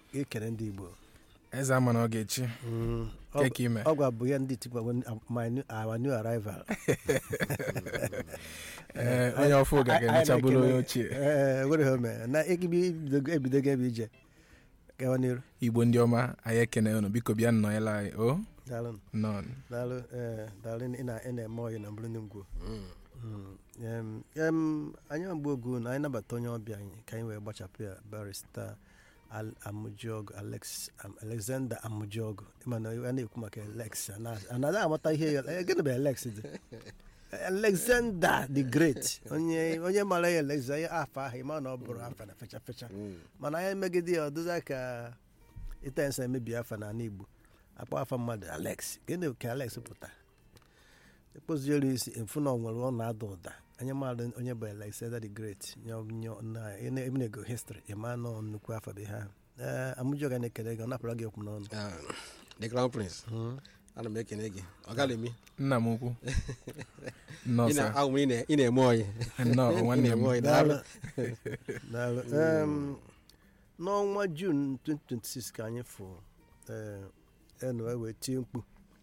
ekele ndị igbo eze ama na ọ ga-echi Mm, ọ- keke ime ọ gwa bụ ya ndị tikwa my new- our new arrival Ee, onye ọfụ ga ga-emecha bụrụ onye ochie ee were ha mee na ebido ebidogo ebe ije gawa n'iru igbo ndị ọma anyị ekene unu biko bịa nnọnyela anyị o daalụ nọ daalụ ee daalụ ị na- ị na-eme ọyị na mbụrụ ndị ngwo Mm, em, anyị agba ogu na anyị nabata onye ọbịa anyị ka anyị wee gbachapụ ya barista Al- Amujogu Alex Am- Alexander Amujogu ịma na a na-ekwu maka Alex anaghị amata ihe ya eh, gịnị bụ Alex dị Alexander the Great onye onye mara ya Alex onye afọ ahụ ịma na ọ bụrụ afa na fecha fecha mana anyị megide ya ọdụza ka ịta nsa emebi afa n'ala Igbo akpọ afa mmadụ Alex gịnị ka Alex pụtara ekpoziere isi efu na ọ nwere ọ na-ada ụda anyị maara onye bụ Alexander the Great na-ego histrị ịma nọ nnukwu afọ bụ ihe ahụ ee amụjọga na-ekele gị ọ napụra gị okwu n'ọnụ Ah, the crown prince ana m ekene gị ọ gala emi nna m ukwu nnọọ sa ahụ ị na- ị na-eme ọyị nnọọ Ị nwanne na-eme m ọyị Daalụ. daalụ Daalụ. Em, n'ọnwa Jun 2026 ka anyị fụ enu wee tie mkpu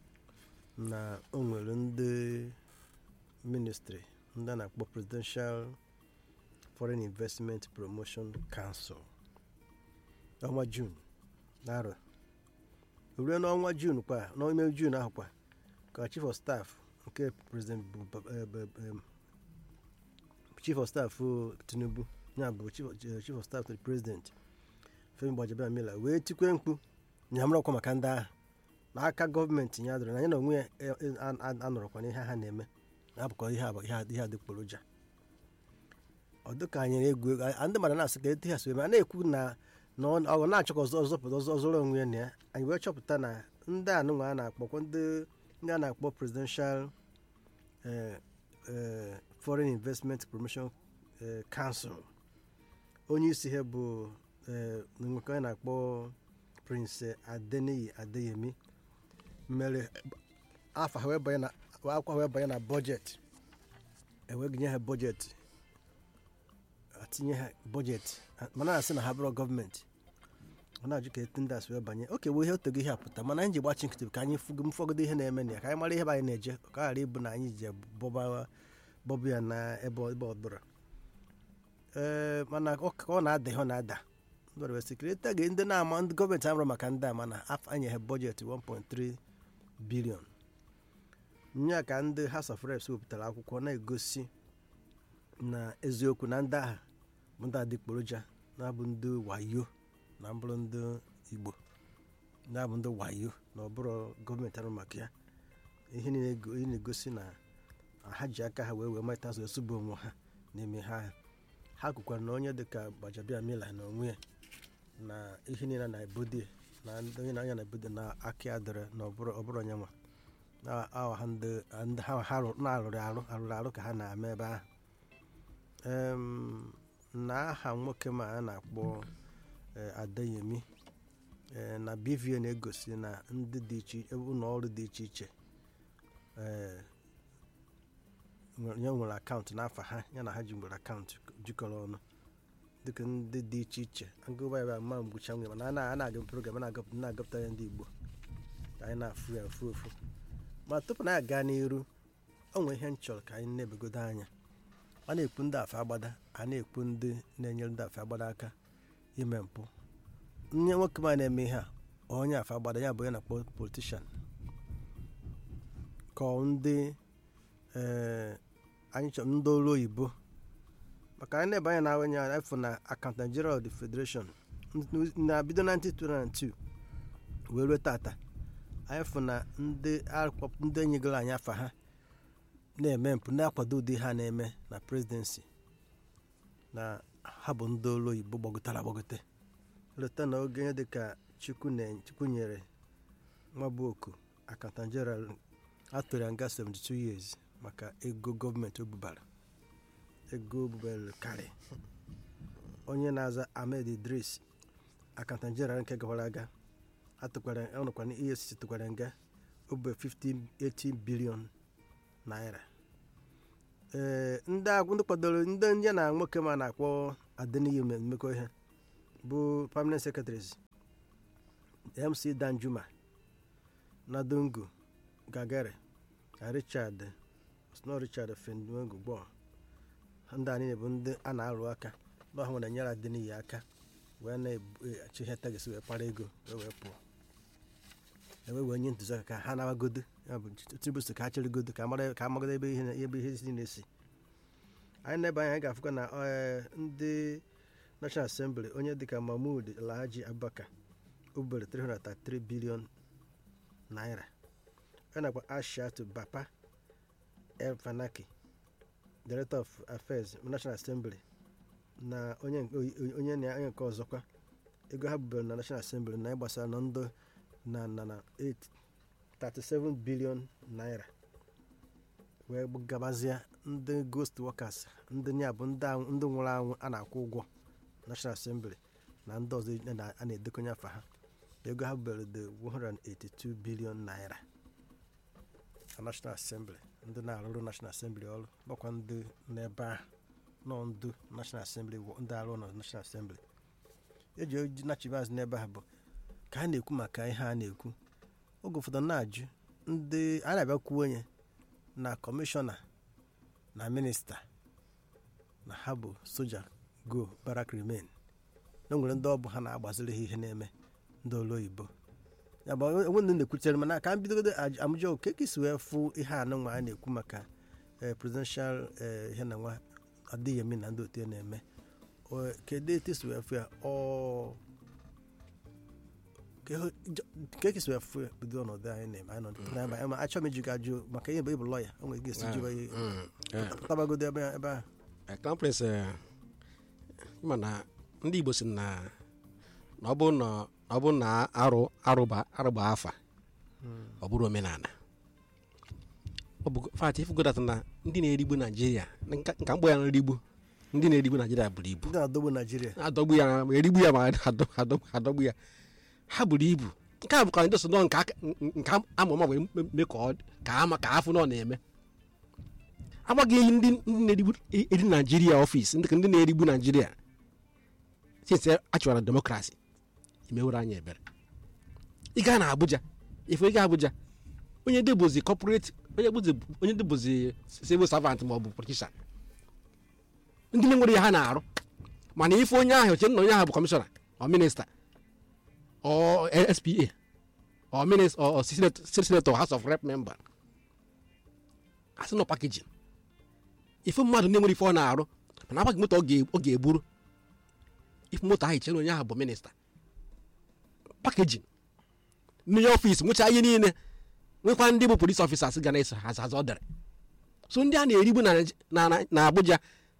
na o nwere ndị ministry ndị a na-akpọ Presidential Foreign Investment Promotion Council ọnwa Jun n'arọ ruo n'ọnwa Jun kwa n'ime Jun ahụ kwa ka Chief of Staff nke President Bu- eh, Bu- em, Chief of Staff oh, Tinubu ya bụ chief of- chief of staff to the president Femi Gbajabiamila wee tikwe mkpu nyamrakwa maka ndị agha n'aka gọọmenti ya dụrụ na anyị na onwe ya e- e- a- a- anọrọkwa n'ihe ha na-eme na-abụkọ ihe abụ- ihe a- ihe adịgboroja ọ dịka anyị na-egwu egwu a- ndị mmadụ na-asị ka etu ha si eme a na-ekwu na na ọ ọ na-achọ ka ọzọ ọzọpụta ọzọ ọzọrọ onwe ya na ya anyị wee chọpụta na ndị anụnwa a na-akpọkwa ndị ndị a na-akpọ presidential eh, eh, foreign investment promotion eh, council onye isi ha bụ eh, nwoke a na-akpọ prince adeniyi adeyemi mere afọ ha wee banye na akwa wee banye na bọjetị eweginye ha bọjetị atinye ha bọjetị mana na-asị na ha bụrụ gọọmenti ọ na-ajụ ka etu ndị asị wee banye oke wee ihe otego ihe apụta mana anyị ji gbachi nkịtị ka anyị fụgo mfọgodo ihe na-eme na ya ka anyị mara ihe bụ anyị na-eje ka ọ ghara ịbụ na anyị ji bọba bọbụ ya na ebe ọ- ebe ọ bụla ee mana ọ ka ọ na-ada ihe ọ na-ada ndọrọ wee sekreta ga ndị na-ama ndị gọọmenti amụrụ maka ndị a mana afọ anyị ha bọjetị 1.3 bilion nya ka ndị House of Reps wepụtara akwụkwọ na-egosi na eziokwu na ndị agha bụ ndị adịgboroja na-abụ ndị wayo na mbụrụ ndị Igbo na-abụ ndị wayo na ọ bụrụ gọọmenti arụ maka ya ihe niile ego- ihe na-egosi na ha ji aka ha wee wee mata azụ esubu onwe ha n'ime ha ahụ. ha kwukwara na onye dịka Gbajabiamila na onwe ya na ihe niile na ebodi na ndị onye na-anya na ebodi na aka ya dịrị na ọbụrụ ọbụrụ onye nwa na awa ha ndị ndị ha ha rụ- na-arụrụ arụ arụrụ arụ ka ha na-eme ebe ahụ Em, na aha nwoke ma a na-akpọ eh, Adeyemi eh, na BVN na-egosi na ndị dị iche ụlọ ọrụ dị iche iche eh, nwere- ya nwere akaụntụ n'afọ ha ya na ha ji nwere akaụntụ jikọrọ ọnụ dịka ndị dị iche iche agụba ya ma mgbucha nwere mana a na- a na-aga program a na-agapụ- na-agapụta ya ndị Igbo ka anyị na-afụ ya ofu ofu ma tupu na aga n'iru o nwere ihe m chọrọ ka anyị na-ebegodo anya a na-ekwu ndị afọ agbada a na-ekwu ndị na-enyere ndị afọ agbada aka ime mpụ nye nwoke ma na-eme ihe a onye afọ agbada ya bụ onye na-akpọ politishan ka ọ ndị ee anyị chọrọ ndị olu oyibo maka anyị na-ebe anya na onye afọ na akant Nigeria of the Federation na bido na 1922 wee ruo tata anyị fụ na ndị akpọ- ndị enyegoro anyị afa ha na-eme mpụ na-akwado ụdị ha na-eme na presidency na ha bụ ndị olu oyibo gbagotara agbagote leta na oge dịka chukwu na- chukwu nyere nwabuoku akanta general atụrụ ya nga 72 years maka ego gọọmenti o bubara ego o bubara karị onye na-aza ahmed idris akanta general nke gawara aga atụkwara ọnọkwana efcc tụkwara nga obe 15 18 bilion naira ee ndị agwụ ndị kwadoro ndị ndị na nwoke ma na-akpọ adeniyi mmekọ ihe bụ permanent secretaries mc danjuma na dungu gagare na richard sno richard fenduengu gbọ ndị a niile bụ ndị a na-arụ aka na ọha nwere nyere dị n'iyi aka wee na-echi ihe tagisi wee kpara ego wee wee pụọ ewee wee nye ntụziaka ka ha nawagodo ya bụ tinubu si ka ha chịrịgodo ka amara ka amagodo ebe ihe ebe ihe si na-esi anyị na-ebe anya anyị ga-afụkwa na eh, ndị national assembly onye dịka mahmud alhaji abubakar ubere 333 bilion naira ọ nakwa ashiatu bapa el fanaki director of affairs national assembly na onye nke- onye na onye nke ọzọkwa ego ha bubere na national assembly na ịgbasara na ndụ na na na 8 37 bilion naira wee gabazie ndị ghost workers ndị nya bụ ndị anwụ- ndị nwụrụ anwụ a na-akwụ ụgwọ national assembly na ndị ọzọ a na- a na-edekonye afa ha ego ha bubere dị 182 bilion naira na national assembly ndị na-arụrụ national assembly ọrụ gbakwa ndị n'ebe ahụ nọ ndụ national assembly wụ- ndị arụ na national assembly eji oji nachibaz n'ebe ahụ bụ ka a na-ekwu maka ihe a na-ekwu oge ụfọdụ na-ajụ ndị a na-abịakwuo onye na kọmishọna na minista na ha bụ soja go barak remain na o nwere ndị ọ bụ ha na-agbaziri ha ihe na-eme ndị olu oyibo ya bụ onwe ndị na-ekwutere mana ka m bidogodo aj- amụjọ oke ka isi wee fụ ihe anụ nwa a na-ekwu maka eh, presidential eh, ihe na nwa adịghị na ndị otu ya na-eme O- kedu etu isi wee fụ ya ọ ke- jọ- ka esi wee fụ ya bido ọnọdụ anyị na-eme anyị nọ n'ebe anyị ma achọ m iji gị ajụ maka ihe bụ ịbụ lọya o nwere ike esi jiba ihe tabagodo ebe ebe ahụ crown prince eh, ịma na ndị igbo si na na ọ bụ na ọ bụ na arụ arụba arụba afa ọ bụrụ omenala ọ bụ fat ifugodata na ndị na-erigbu naijiria nka nka mgbọ ya nrigbu ndị na-erigbu naijiria buru ibu ndị na-adọgbu naijiria adọgbu ya ma erigbu ya ma adọ- adọ- adọgbu ya ha buru ibu nke a bụkwa ndị so nọ nke aka- nke amụma wee mee ka ọ ka ama ka afụ nọ na-eme agbaghị eyi ndị ndị na-erigbu eri naijiria ọfịs ndị ndị na-erigbu naijiria since achọrọ demokrasi imewere anyị ebere ị gaa na abuja ife ịga abuja onye debozi corporate onye bụzi onye debozi civil servant ma ọ bụ politician ndị na-enwere ya ha na-arụ mana ife onye ahụ oche nna onye ahụ bụ kọmishọna ọ minista ọ spa ọ minista ọ senator house of rep member asị nọ pakejin ife mmadụ na-enwere ife ọ na-arụ mana agbaghị moto ọ ga- ọ ga-eburu ife moto ahụ chere onye ahụ bụ minista pakejin mmiri ọfịs nwechaa ihe niile nwekwa ndị bụ polis ọfisas ga na-eso ha azụ dere so ndị a na-erigbu na Naij- na- na- na abuja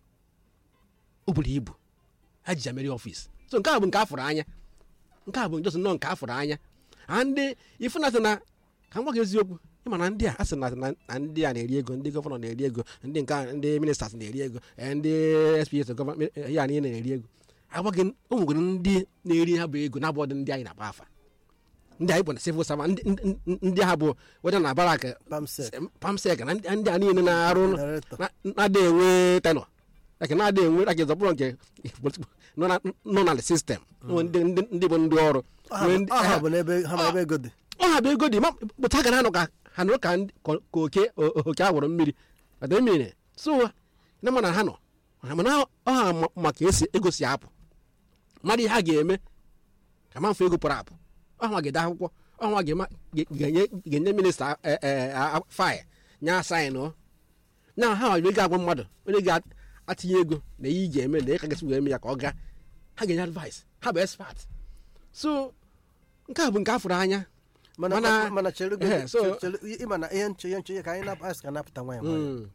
o buru ibu ha ji ya mere ọfịs so nke a bụ nke afụrụ anya nke a bụ njọsị nnọọ nke afụrụ anya a ndị ifu na sị na ka m gwa gị eziokwu ịma na ndị a asị na na na ndị a na-eri ego ndị gọvanọ na-eri ego ndị nke a- ndị ministers na-eri ego eh, ndị sps gọvanọ ya niile na-eri ego agwaghị o nwegoro ndị na-eri ha bụ ego na-abụ ndị anyị na-agba afa ndị anyị bụ na civil servant ndị- ndị- ndị ha bụ weda na barak pamsek pamsek na ndị ndị a niile na-arụ Director. na- na-ada enwe tenọ like na-ada enwe like zọbụrụ nke nọ na- nọ na sistem ndị ndị- ndị bụ ndị ọrụ nwee ndị- ọha ha- bụ n'ebe ha ma ebe ego dị ọ ha bụ ego dị ma pụta ga na-anọ ka ha nụrụ ka ndị- ka ka oke o- oke awụrụ mmiri ọdị mmiri so na mana ha nọ mana ọ ha ma- maka esi ego si apụ mmadụ ihe a ga-eme ka ma mfe ego pụrụ apụ ọnwa ga-ede akwụkwọ ọnwa ga-ema- ga- ga-enye ga-enye minista faịl nye asaịn ọ na ha nwere ego agwa mmadụ onye ga-atinye ego na ihe ị ga-eme na ịka gasị wee eme ya ka ọ gaa ha ga-enye advice ha bụ expert so nke a bụ nke a fụrụ anya mana Mana- mana chere ehe, so- ịma na ihe nche ihe nche ihe ka anyị na- asị ka napụta nwaanyị nwaanyị Mm.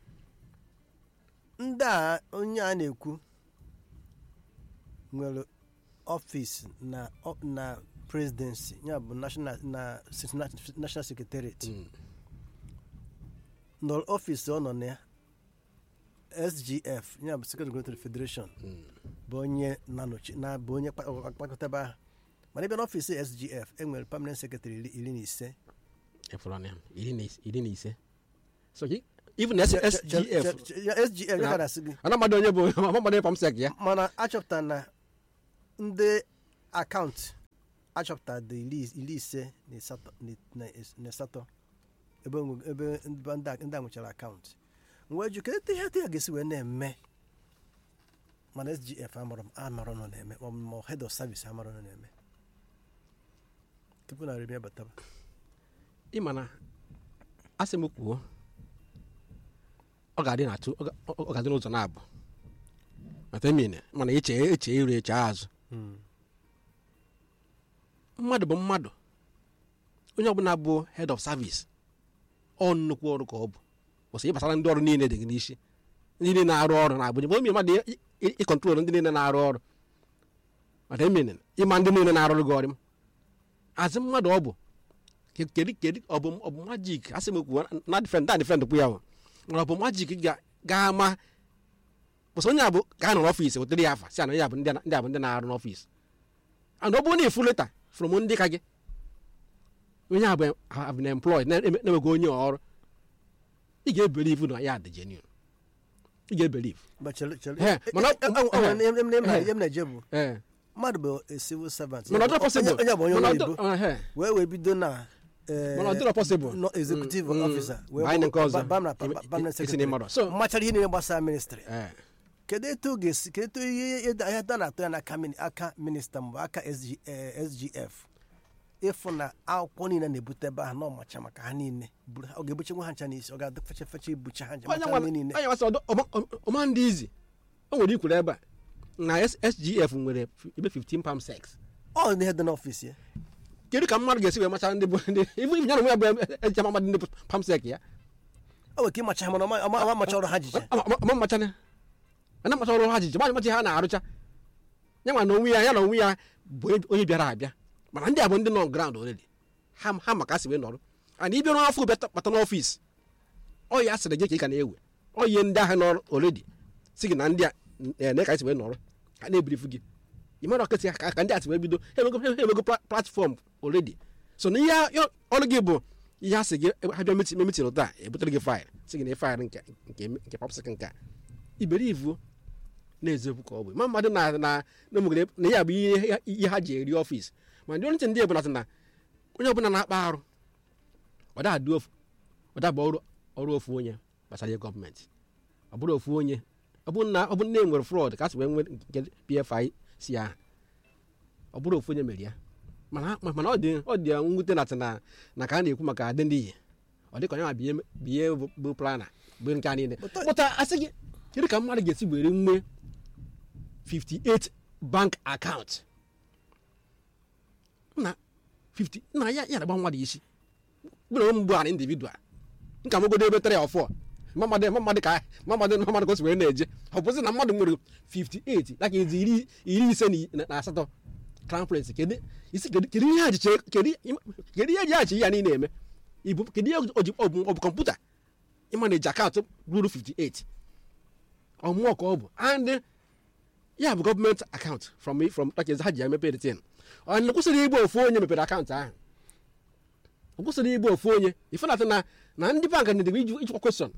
ndị a onye a na-ekwu nwere ọfịs na ọ- na presidency ya bụ national na national secretariat Mm. nọ ọfịs ọ nọ na ya sgf ya bụ secretary regulatory federation Mm. bụ onye na-anọchi na bụ onye kpa- kpakọtaba ha mana ebe n'ọfịs sgf enwere permanent secretary iri iri na ise Efọrọ ọnụ ya, iri na is- iri na ise so gị- even S- Che- che- sgf che- che- ya sgf ya ka na-asị gị ana mmadụ onye bụ ama mmadụ onye pamsek ya mana achọpụtara na ndị akaụntụ achọpụtara dị iri iri ise na asatọ na na asatọ ebe onwe- ebe ndị a- ndị a nwechara akaụntụ wee jụ kedu ihe dị ya ga-esi wee na-eme mana sgf amarọ m amarọ nọ na-eme ma ọ bụ ma head of service amarọ nọ na-eme tupu na remi bataba ịma na asị m kwuo ọ ga-adị n'atụ ọ ga- ọ ga-adị n'ụzọ na-abụ mata emine mana eche eche iru eche azụ mmadụ bụ mmadụ onye ọbụla bụ head of service ọ nnukwu ọrụ ka ọ bụ kwụsị ịgbasara ndị ọrụ niile dị gị n'isi ndị niile na-arụ ọrụ na abụja bụ mmadụ ị- ị- ịkọntrol ndị niile na-arụ ọrụ mata emine ịma ndị niile na-arụrụ gị ọrụ azị mmadụ ọ bụ Ke- kedu kedu ọ bụ ọ bụ majik asị m kwuo na difend na difend kwu ya nwụ mana ọ bụ majik ga- ga-ama kwụsị onye a bụ gaa nọ n'ọfịs wetere ya afa si ana ya bụ ndị a- ndị a bụ ndị na-arụ n'ọfịs and ọ bụrụ na ịfụ leta from ndị ka gị onye a bụ have been employed na- na-enweghị onye ọrụ ị ga-ebelive na ya dị genuine ị ga-ebelive But chere- chere- He, eh, mana- eh, eh, eh, he. em- em- em- He. em na-eje bụ ee mmadụ bụ a civil servant mana ọ dịrọ possible onye bụ onye mana ọrụ ọ dịrọ- oyibo ehe. wee wee bido na eh, Mana ọ dịrọ possible. no executive Mm, mm. officer wee Baa nke bụrụ- ọzọ. ba- bam na- Ime- ba- bam na isi secretary. n'ịmarọ. So- mmachara ihe niile gbasara ministry ee kedu etu ọ ga-esi kedu etu ihe ihe da na-atụ ya n'aka mini- aka minista mbụ aka SG eh, sgf ịfụ na akwụkwọ niile na-ebute ebe ahụ na ọmacha maka ha niile buru ha- ọ ga-ebuchenwe ha ncha n'isi ọ ga-adị fecha fecha ibucha ha ncha onye macha nwa ihe niile onye nwasị ọdọ ọma- ọma- ọma ndị izi o nwere ikwuru ebe a na S- sgf nwere f- ebe 15 palm sex ọ dị ihe dị n'ọfịs ya kedu ka mmadụ ga-esi wee macha ndị bụ ndị ibu ibu ya na onwe ya bụ ejicha mmadụ ndị bụ palm sex ya o nwere ike ịmacha ha mana ọma ọma- ọma macha ọrụ ha jiche Ama- ama- ama mmacha na ana macha ọrụ ha jiji macha ha na-arụcha ya nwa na onwe ya ya na onwe ya bụ onye bịara abịa mana ndị a bụ ndị nọ ground already ha ha maka asị wee nọrọ ana ịbịa n'afọ bịa bata n'ọfịs ọ ya sịrị gị ka ị ka na-ewe ọ ihe ndị ahụ nọrọ already si gị na ndị a eh, na ka anyị si wee nọrọ ka na-ebirifu gị ị mara ọkịtị ka ka ndị a si wee bido ha emego ha emego pla- platform already so na ihe ya- ọrụ gị bụ ihe a sị gị ha bịa meti metin taa ebutere gị faịl si gị na faịl nke nke nke papsik nke a iberivu na-eziokwu ka ọ bụ ma mmadụ na na na ụmụ gị na ya bụ ihe ihe ha ji eri ọfịs ma ndị ọrụ ntị ndị ebụla sị na onye ọbụla na-akpa arụ ọ da-adị ofu ọ da bụ ọrụ ọrụ ofu onye gbasara ihe gọọmenti ọ bụrụ ofu onye ọ bụrụ na ọ bụrụ na e nwere frọd ka a sị wee nwee nke pfi si ahụ ọ bụrụ ofu onye mere ya mana mana ọ dị ọ dị ya mwute na na na ka a na-ekwu maka adị ndị ihe ọ dị ka onye ma biye biye bụ- bụ plana bụ nke a niile But- pụta asị gị kedu ka mmadụ ga-esi were nwee 58 bank account na 50 na ya ya na-agba mmadụ isi bụrụ onwe m bụ an individual nka mogodo ebe tere ọfọ mmadụ mmadụ ka mmadụ mmadụ ka o si wee na-eje ọ bụzi na mmadụ nwere 58 like ezi iri iri ise na- na na asatọ crown prince kedu isi kedu kedu ihe ajiche kedu kedu ihe eji achi ya niile eme ibu kedu ihe o ji ọ bụ ọ bụ kọmputa ịma na eji akaụntụ ruru 58 ọmụọ ka ọ bụ and ya bụ gọọmenti akaụntụ from from like ha ji ya emepe the thing ọ na kwụsịrị igbe ofu onye mepere akaụntụ ahụ ọ kwụsịrị igbe ofu onye ifenata na na ndị bank na-edebe iji ijikwa kwestion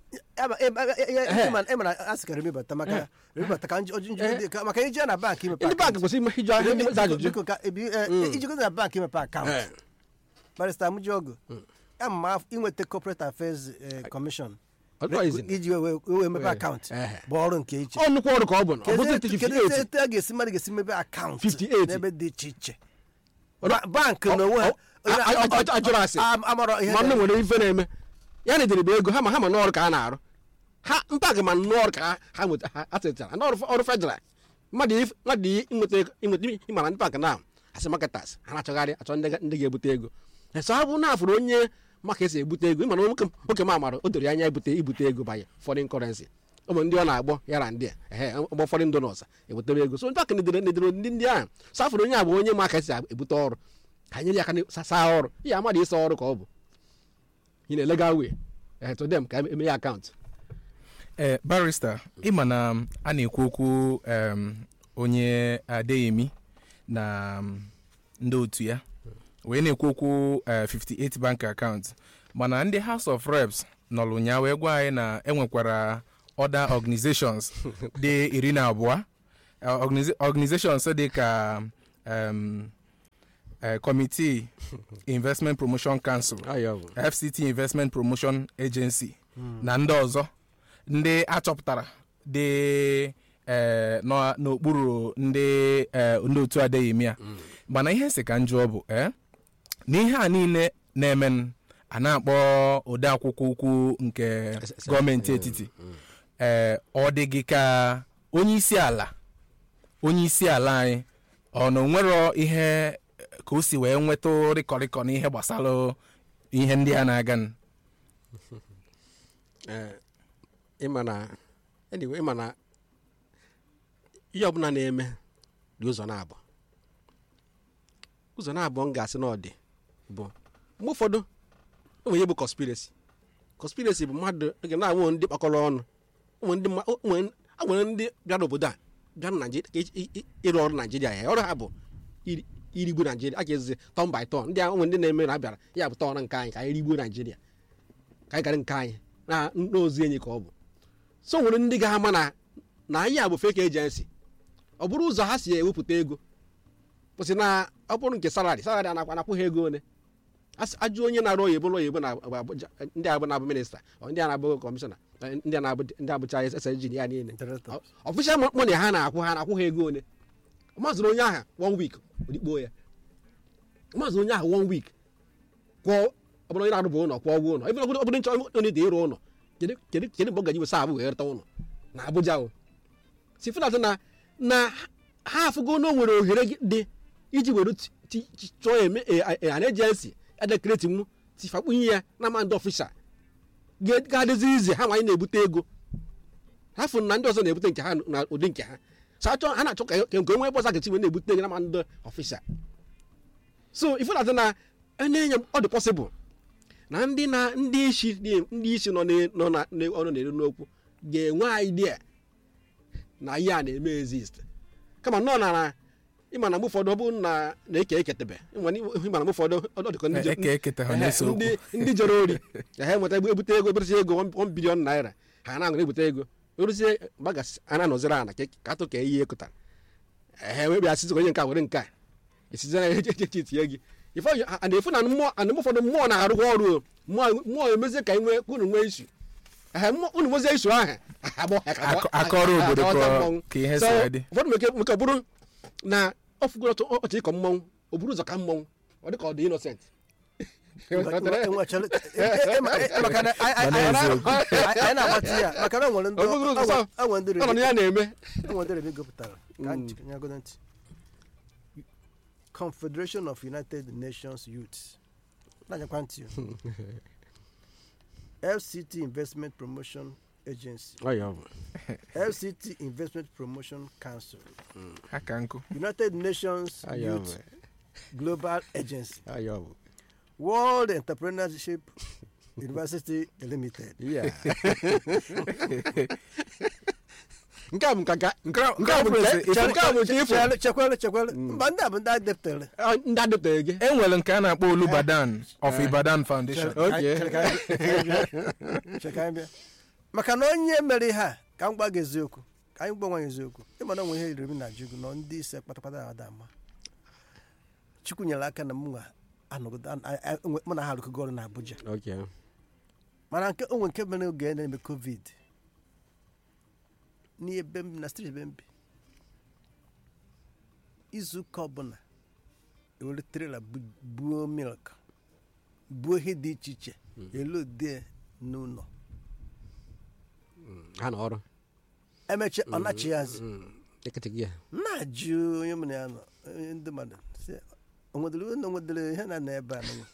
emara a sị ka remebata maka remebata ka njụ njụ dị ka maka ije na bank imepe ndị bank akaụntụ. kwesịrị ime iju ahịa ndị Biko- za ajụjụ biko ka ebi- eh, iji godo na bank imepe akaụntụ Eh, barista Amujogu ama m inweta corporate affairs eh, commission ọ dịkwa izi na- iji wee wee- wee mepe Eh, akaụntụ eh. bụ ọrụ nke iche ọ nnukwu ọrụ ka ọ bụ na ọ kedu bụzi etu- kedu 58 etu a ga-esi mmadụ ga-esi mebe akaụntụ 58. n'ebe dị iche iche Ọ- Ba- bank ọ- n'onwe ha ọ- a- a- a- a- ajụrụ asị. Am- amarọ ihe ma nne na- nwere ife na-eme ya na ederibe ego ha ma ha ma n'ọrụ ka a na-arụ ha mpag ma n'ọrụ ka ha- ha nweta ha atịtara n'ọrụ ọrụ federal mmadụ if- mmadụ i- inweta ego- inweta ịmara ndị bank na asị marketers ha na-achọgharị achọ ndị ga- ndị ga-ebute ego eso ọ bụ na afụrụ onye maka esi ebute ego ịmara nwoke nwoke m amara o doro anya ebute ibute ego banye foreign currency ụmụ ndị ọ na-agbọ ya na ndị a ehe ọgbọ foreign donors ewetebe ego so ndị bank nedere nedere ndị ndị ahụ so afụrụ onye a bụ onye ma ka esi ebute ọrụ ka nyere ya aka na- sa- saa ọrụ ihe amadị ịsa ọrụ ka ọ bụ in a legal way eh, to them ka eme ya akaụntụ ee barista ịma na um, a na-ekwu okwu um, onye adeyemi na um, ndị otu ya wee na-ekwu okwu uh, 58 bank account mana ndị house of reps nọrọ ụnyaa wee gwa anyị na enwekwara other organizations dị iri na abụọ Uh, organiza- organizations dị ka um, eh, committee investment promotion council Ayo bụ. fct investment promotion agency na ndị ọzọ ndị achọpụtara dị eh, nọ n'okpuru ndị eh, ndị otu adeyemi a mana ihe nsị ka njọ bụ eh, na ihe a niile na-eme a na-akpọ ode akwụkwọ ukwu nke gọọmenti etiti ee ọ dị gị ka onye isi ala onye isi ala anyị ọ na onwero ihe ka o si wee nweta rịkọrịkọ n'ihe gbasara ihe ndị a na-aga n- Eh, ịma na anyway ịma na ihe ọbụla na-eme dị ụzọ na-abụ ụzọ na-abụ m ga-asị na ọ dị bụ mgbe ụfọdụ o nwere ihe bụ conspiracy conspiracy bụ mmadụ oge na-anwụ ndị kpakọrọ ọnụ o nwere ndị mma- o nwere- o nwere ndị bịara obodo a bịa na Naịjirịa ka i- i- ịrụ ọrụ Naịjirịa ya ọrụ ha bụ iri- irigbu Naịjirịa a ga-ezizi tọn by tọn ndị a o nwere ndị na-eme na abịara ya bụ tọn nke anyị ka anyị rigbuo Naịjirịa ka anyị gara nke anyị na n'ozi enyi ka ọ bụ so nwere ndị ga-ama na na anyị a bụ fake agency ọ bụrụ ụzọ ha si ewepụta ego kwụsị na ọ bụrụ nke salari salari anakwa anakwụ ha ego ole Asị- ajụ onye na-arụ oyibo ụlọ oyibo na Abuja ndị abụ na-abụ minista ọ ndị a na-abụ kọmishọna eh, ndị a na-abụ ndị abụcha SSG ya niile Director. ọfịsha mọni ha na-akwụ ha na-akwụ ha ego ole mazụrụ onye ahụ one week odikpo ya mazụrụ onye ahụ one week kwụọ ọ bụrụ onye na-arụbụ ụlọ kwụọ ụgwọ ụlọ ebe ọ bụrụ ọ bụrụ nchọ onye dị ịrụ ụlọ kedu kedu kedu mgbe ọ gaji wesa abụ wee rụta ụlọ na Abuja o si fụnatụ na na ha afụgo na o nwere ohere gị dị iji were ti- ti- ti- chọọ eme an ejensi edekreti mụ tifakpunye ya na ma ndị ọfịsha ga- ga-adịzi ize ha nwanyị na-ebute ego ha fụ na ndị ọzọ na-ebute nke ha na ụdị nke ha so achọ ha na-achọ ka ka nke onwe bọsa gachi wee na-ebute ego na ma ndị ọfịsha so ifụnatụ na na-enye ọ dị pọsịbụl na ndị na ndị isi dị- ndị isi nọ na- nọ na na- ọnụ na-eru n'okwu ga-enwe idea na ihe a na-eme exist kama nọ na na ịma na mgbe ụfọdụ ọ bụ na na-eke eketebe ịma na ịma na mgbe ụfọdụ ọ dịka ndị je- eke eketa ha Ehe, na-ese okwu ndị ndị jere ori ka ha enweta ebute ego eberesi ego 1 bilion naira ha na-aṅụrụ ebute ego eruzie gbagasị a na-anọziri ana ka ka atụ ka ihe ekụtara ehe wee bịa sizi onye nke a were nke a esizi na eche eche tinye gị ife a na-efu na mmụọ a na-eme ụfọdụ mmụọ na-arụkwa ọrụ o. mmụọ mmụọ emezie ka nwee ka unu nwee isu ehe mmụọ- unu nwezie isu ahụ agbọ- Akọ- akọrọ a- a- obodo aghọta ka- mmọnwụ. ka ihe So, si dị. ụfọdụ meke meke bụrụ na ọ fụgoro ọtụ ọchị ịkọ mmọnwụ o buru ụzọ ka mmọnwụ ọ dị ka ọ dị innocent maka na anyị- anyị- Mana anyị- eziokwu. anyị anyị na-agbati ya maka na o nwere ndị Ọ bụghị ụzọ sọ. o nwere ndị ọ nọ na ya na-eme o nwere ndị remi gụpụtara ka anyị nyagodo ntị confederation of united nations youths na-anyakwa ntị o. fct investment promotion agency fct investment promotion council ha ka nkụ united nations youth global agency world entrepreneurship university limited nke a bụ nka nke nke nke a bụ nke Ife- nke a bụ nke ịfụ chekwele chekwele chekwele mba ndị a bụ ndị a depụtara Ah, ndị adịpụtaghị gị e nwere nke a na-akpọ olubadan of ibadan foundation Okay. Cheka anyị bịa. maka na onye mere ihe a ka m gwa gị eziokwu ka anyị gwa nwa ya eziokwu ịma na onwe ihe riri m na jugu nọ ndị ise kpatakpata ada ama chukwu nyere aka na m nwa anọgide an- a- a- mụ na ha arụkọgo ọrụ na abuja Okay. mana nke onwe nke mere oge na-eme covid n'ebe m na steeti ebe m bi izu ụka ọbụla ewere trela bu- buo milk buo ihe dị iche iche elu ode n'ụlọ ha na ọrụ emechi ọ nachighazị ekete ya na-ajụ onye mụ na ya nọ onye ndị mmadụ sị onwedere onye onwedere ihe na na ebe a nọ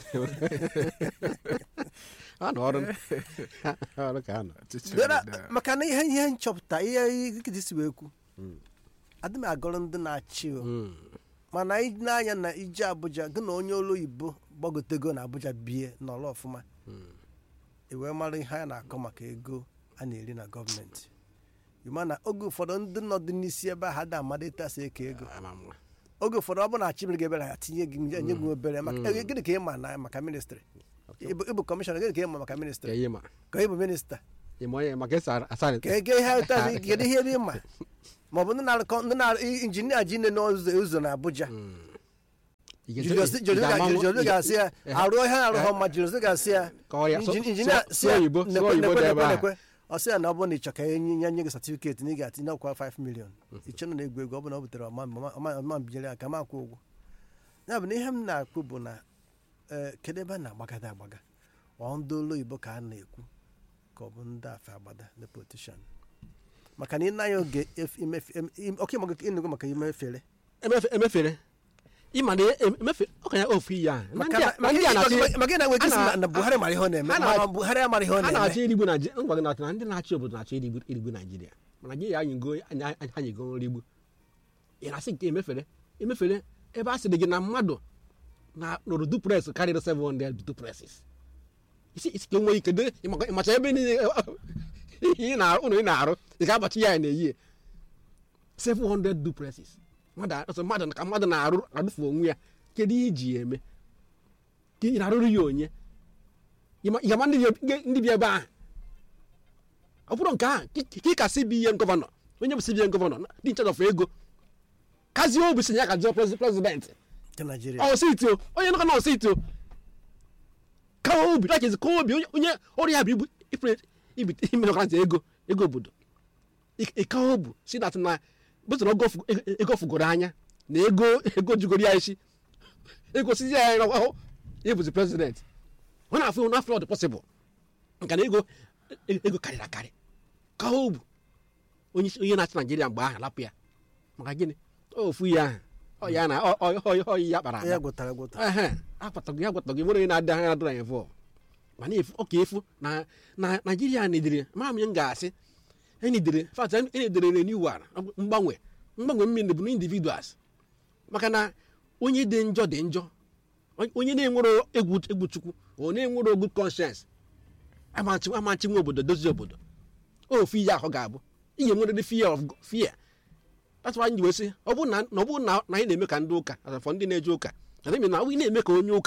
ha na ọrụ ọrụ ka ha nọ Ọchịchị Bịara, obodo a. maka na ihe ihe nchọpụta ihe ikidi si wee kwu adị m agọrọ ndị na-achị o mana anyị n'anya na ije abuja gị na onye olu oyibo gbagotego na abuja bie n'ọlụ ọfụma i wee mara ihe a na-akọ maka ego a na-eri na gọọmenti ịma na oge ụfọdụ ndị nọdụ n'isi ebe ahụ ada amada ịtasị eke ego Ama m. oge ụfọdụ ọ bụ na achịmere gị ebere ha tinye gị nye gị obere maka eh, gịnị ka ị ma na maka ministrị ịbụ ịbụ kọmishọna gịnị ka ị ma maka ka ministrị ihe ma ka ị bụ minista ịma onye maka esi asarị ka ego ihe ụtazị kedu ihe ebe ị ma ma ọ bụ ndị na-arụkọ ndị na injinia ji nne n'ụzọ ụzọ na abuja Ị ga-ese- Julius ị Julius ga-ama ga- nwa- Julius ị ga- ga-asị ya Eh. arụ ihe arụghọ mma Julius ga-asị ya Kọọ ya, sụ- injin- sụọ- injinia sụọ si ya oyibo, sụọ nekwe oyibo nekwe dị ebe nekwe a. nekwe ọ sị ya na ọ bụrụ na ị chọ ka enye nye nye gị satifiketi na ị ga-atinye ọkwa 5 million iche na egwu egwu ọ bụ na ọ butere ọma ọma- ọma- ọma binyere ya ka m akwụ ụgwọ ya bụ na ihe m na-akpụ bụ na ee kedu ebe a na-agbagada agbaga ọ ndị olu oyibo ka a na-ekwu ka ọ bụ ndị afa agbada the politician maka na ị naghị oge ef- imefe em- im- oke ịmụ gị ịnụgo maka imefere emefe- emefere ịma na em- emefe ọ ka ya ofu ihe a Na maka ndị a- na- na ndị a maka na-achị maka ị na-enwe ike isi a na- na- na Buhari mara ihe ọ na-eme ha na- ma Buhari amaghị ihe ọ a na-achọ na-eme irigbu Naịjirịa ngwa gị na na ndị na-achị obodo na-achọ irigbu irigbu Naịjirịa mana gị ya anyịgo anyị- anyị- anyịgo nrigbu ị na-asị nke emefere emefere ebe a sịrị gị na mmadụ na lụrụ duplex karịrị 700 duplexes isi isi ka nwee ike de ịmaka- ịmacha ebe niile ị na-arụ ụlọ ị na-arụ ị ga-agbachi ya na-eyi 700 duplexes mmadụ a- ọsọ mmadụ ka mmadụ na-arụ adụfu onwe ya kedu ihe iji ya eme ka ị na-arụrụ ya onye ịma ịma ndị bi- ndị bi ebe ahụ ọ bụrụ nke ahụ ka ị ka CBN gọvanọ onye bụ CBN gọvanọ dị in charge of ego kazie obi si ya ka jụọ presi- prezidenti nke Nigeria ọsiti o onye nọkọ na ọsiti o kawa obi lakezi kawa obi onye- onye ọrụ ya bụ ibu ipre- ibite ime ọkara ego ego obodo Ik- ịkawa obu si dat na bụtara ego fugoro anya na ego ego jugoro ya isi ego sizi ya na ahụ ịbụzi prezident ọ na-afụ na afọ ọ dị pọsịbụl nka na ego ego karịrị akarị kawa obu onye isi- onye na-achị naijiria mgbe ahụ lapụ ya maka gịnị ofu ya ahụ ọ ya na ọ- ọ- ọ- ọ- ya kpara ya akpa gwụtara gwụta ehe akwatago ya gwatago nwere onye na-adị anya adịra ya vọ mana efu ọ ka efu na na naijiria nedere ma m ihe m ga-asị enidere fat enedere renewal mgbanwe mgbanwe mmiri bụ na individuals maka na onye dị njọ dị njọ onye na-enwero egwu egwu chukwu ọ na-enwero good conscience amachi amachi nwe obodo dozie obodo ofu ihe ahụ ga-abụ ị ga-enwerịrị fear of fear that's why anyị ji wee sị ọ bụrụ na na ọ bụrụ na na anyị na-eme ka ndị ụka asafọ ndị na-eje ụka adịghị na ọ bụ ị na-eme ka onye ụka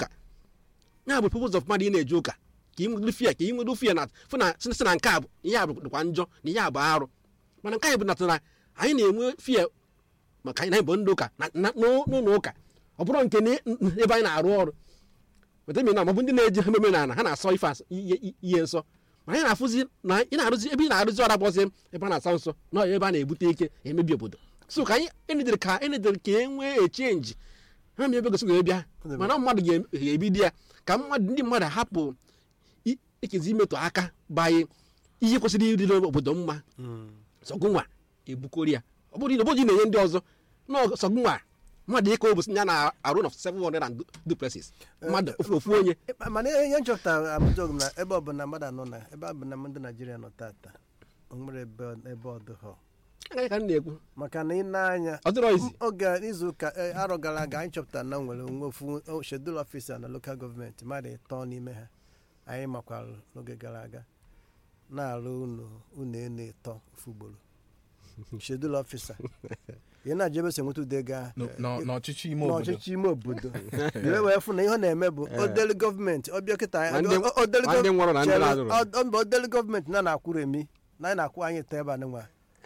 ya bụ purpose of mmadụ ị na-eje ụka ka ị nwere fia ka ị nwere fia na fụ na sị sị na nke a bụ ihe a bụ dịkwa njọ na ihe a bụ arụ mana nke anyị bụ natara anyị na-enwe fia maka anyị na-ebo ndị ụka na- na- n'ụ- n'ụlọ ụka ọ bụrụ nke na- ebe anyị na-arụ ọrụ wetami na maọbụ ndị na-eji ememe na ha na-asọ ife asọ- ihe ihe nsọ ma anyị na-afụzi na ị na-arụzi ebe ị na-arụzi ọrụ abụọzi ebe a na-asa nsọ na ebe a na-ebute ike emebi obodo so ka anyị enedere ka enedere ka e nwee echenji ha ma ebe gosi ga bịa mana mmadụ ga- ga-ebido ya ka mmadụ ndị mmadụ hapụ i- ekezi imetụ aka banye ihe kwesịrị ịdị obodo mma sọgụnwa ebukori ya ọ bụrụ na obodo na-enye ndị ọzọ na sọgụnwa mmadụ ịka obosi ya na-arụ na 700 and duplexes mmadụ ofu ofu onye mana ihe ihe nchọpụtara abụjọg na ebe ọbụla mmadụ anọ na ebe ọbụla ndị naijiria nọ tata o nwere ebe ebe ọ dịghọ agaghị ka m na-ekwu maka na ị na-anya ọ dịrọ izi oge izu ụka eh, arọ gara aga anyị chọpụtara na nwere onwe ofu shedul ọfisa na lokal gọọmenti mmadụ ịtọ n'ime ha anyị makwara n'oge gara aga na-arụ unu unu enu ịtọ ofu ugboro shedul ọfisa ị na-ajụ ebe si enweta ụdị ego ahụ N- n- n'ọchịchị ime obodo n'ọchịchị ime obodo wee wee fụ na ihe ọ na-eme bụ odelu gọọmenti ọbịa kịta Ma ndị- o- odelu ma ndị nwụrụ na ndị chere, na-adụrụ. ọ- ọ- mba odelu gọọmenti na na-akwụrụ emi na anyị na-akwụ anyị ite ebe a nwa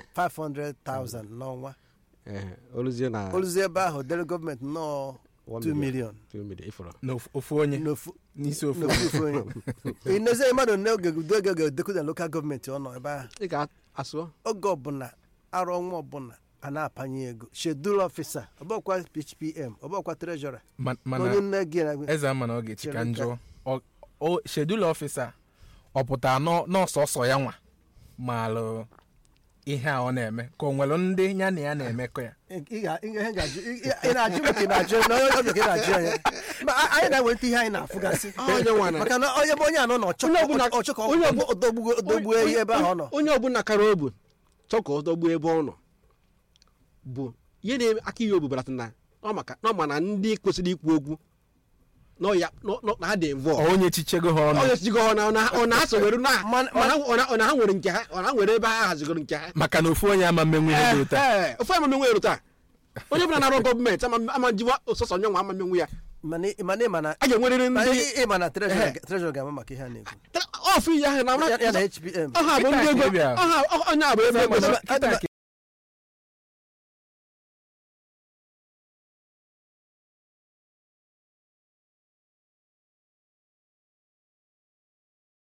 500,000 n'ọnwa oluzie na oluzie ebe ahụ odelu gọọmenti nọọ 2 million ifụrụ n'ofu ofu onye n'ofu n'isi ofu n'ofu ofu onye ịnezie mmadụ n'oge udo ego ga-edekwu na lokal gọọmenti ọ nọ ebe ahụ ị ga-asụ oge ọbụla arụ ọnwa ọbụla a na-apanye ego shedul ọfisa ọbọkwa phpm ọbọkwa trejọra Ma- onye mana nne gị na eze ama na ọ ga-echi ka Chere njọ Ọ- o shedul ọfisa ọ pụtara nọ- n'ọsọsọ ya nwa maalụ ihe a ọ na-eme ka o nwere ndị ya na ya na-emekọ ya ị ga- ị ga- ị ga-ajụ ị- ị- ị na-ajụ m ka ị na-ajụ na onye ọbịa ka ị na-ajụ anya Ma a- anyị na-eweta ihe anyị na-afụgasị Onye nwa na- maka na onye bụ onye anọ na ọchọ Onye ọbụla- ọchọ ka onye ọ ọbụ- odogbuo odogbuo ihe ebe ahụ ọ nọ onye ọbụla kara obu chọọ ka ọ dọgbuo ebe ọ nọ bụ ihe na aka ihe obubarata na ọ maka na ọ ma na ndị kwesịrị ikwu okwu na ọ ya na ọ- na ha dị invọ Ọ onye chichego ha ọnụ onye sigo ọ na ọ na- ọ na-asogoro na Man- ọ na- ọ na- ọ na ha nwere nke ha ọ na ha nwere ebe ha hazigoro nke ha maka na ofu onye ama mmenwu ihe dị ụta Ee, ofu amame nwere taa onye ọbụla na-arụ gọọmenti ama ama njiwa sọsọ nye nwa amamenwu ya mana ị- mana ị ma na a ga-enwerịrị ma ndị ị- ị ma na Ehe. trejọra ga-ama maka ihe a na-ekwu ọfụ ihe ahụ na Ya- ya na hpm ọha bụ ndị Kịta ego ka ị bịara. ọha onye a bụ ebe ego Kịta- Kịta ka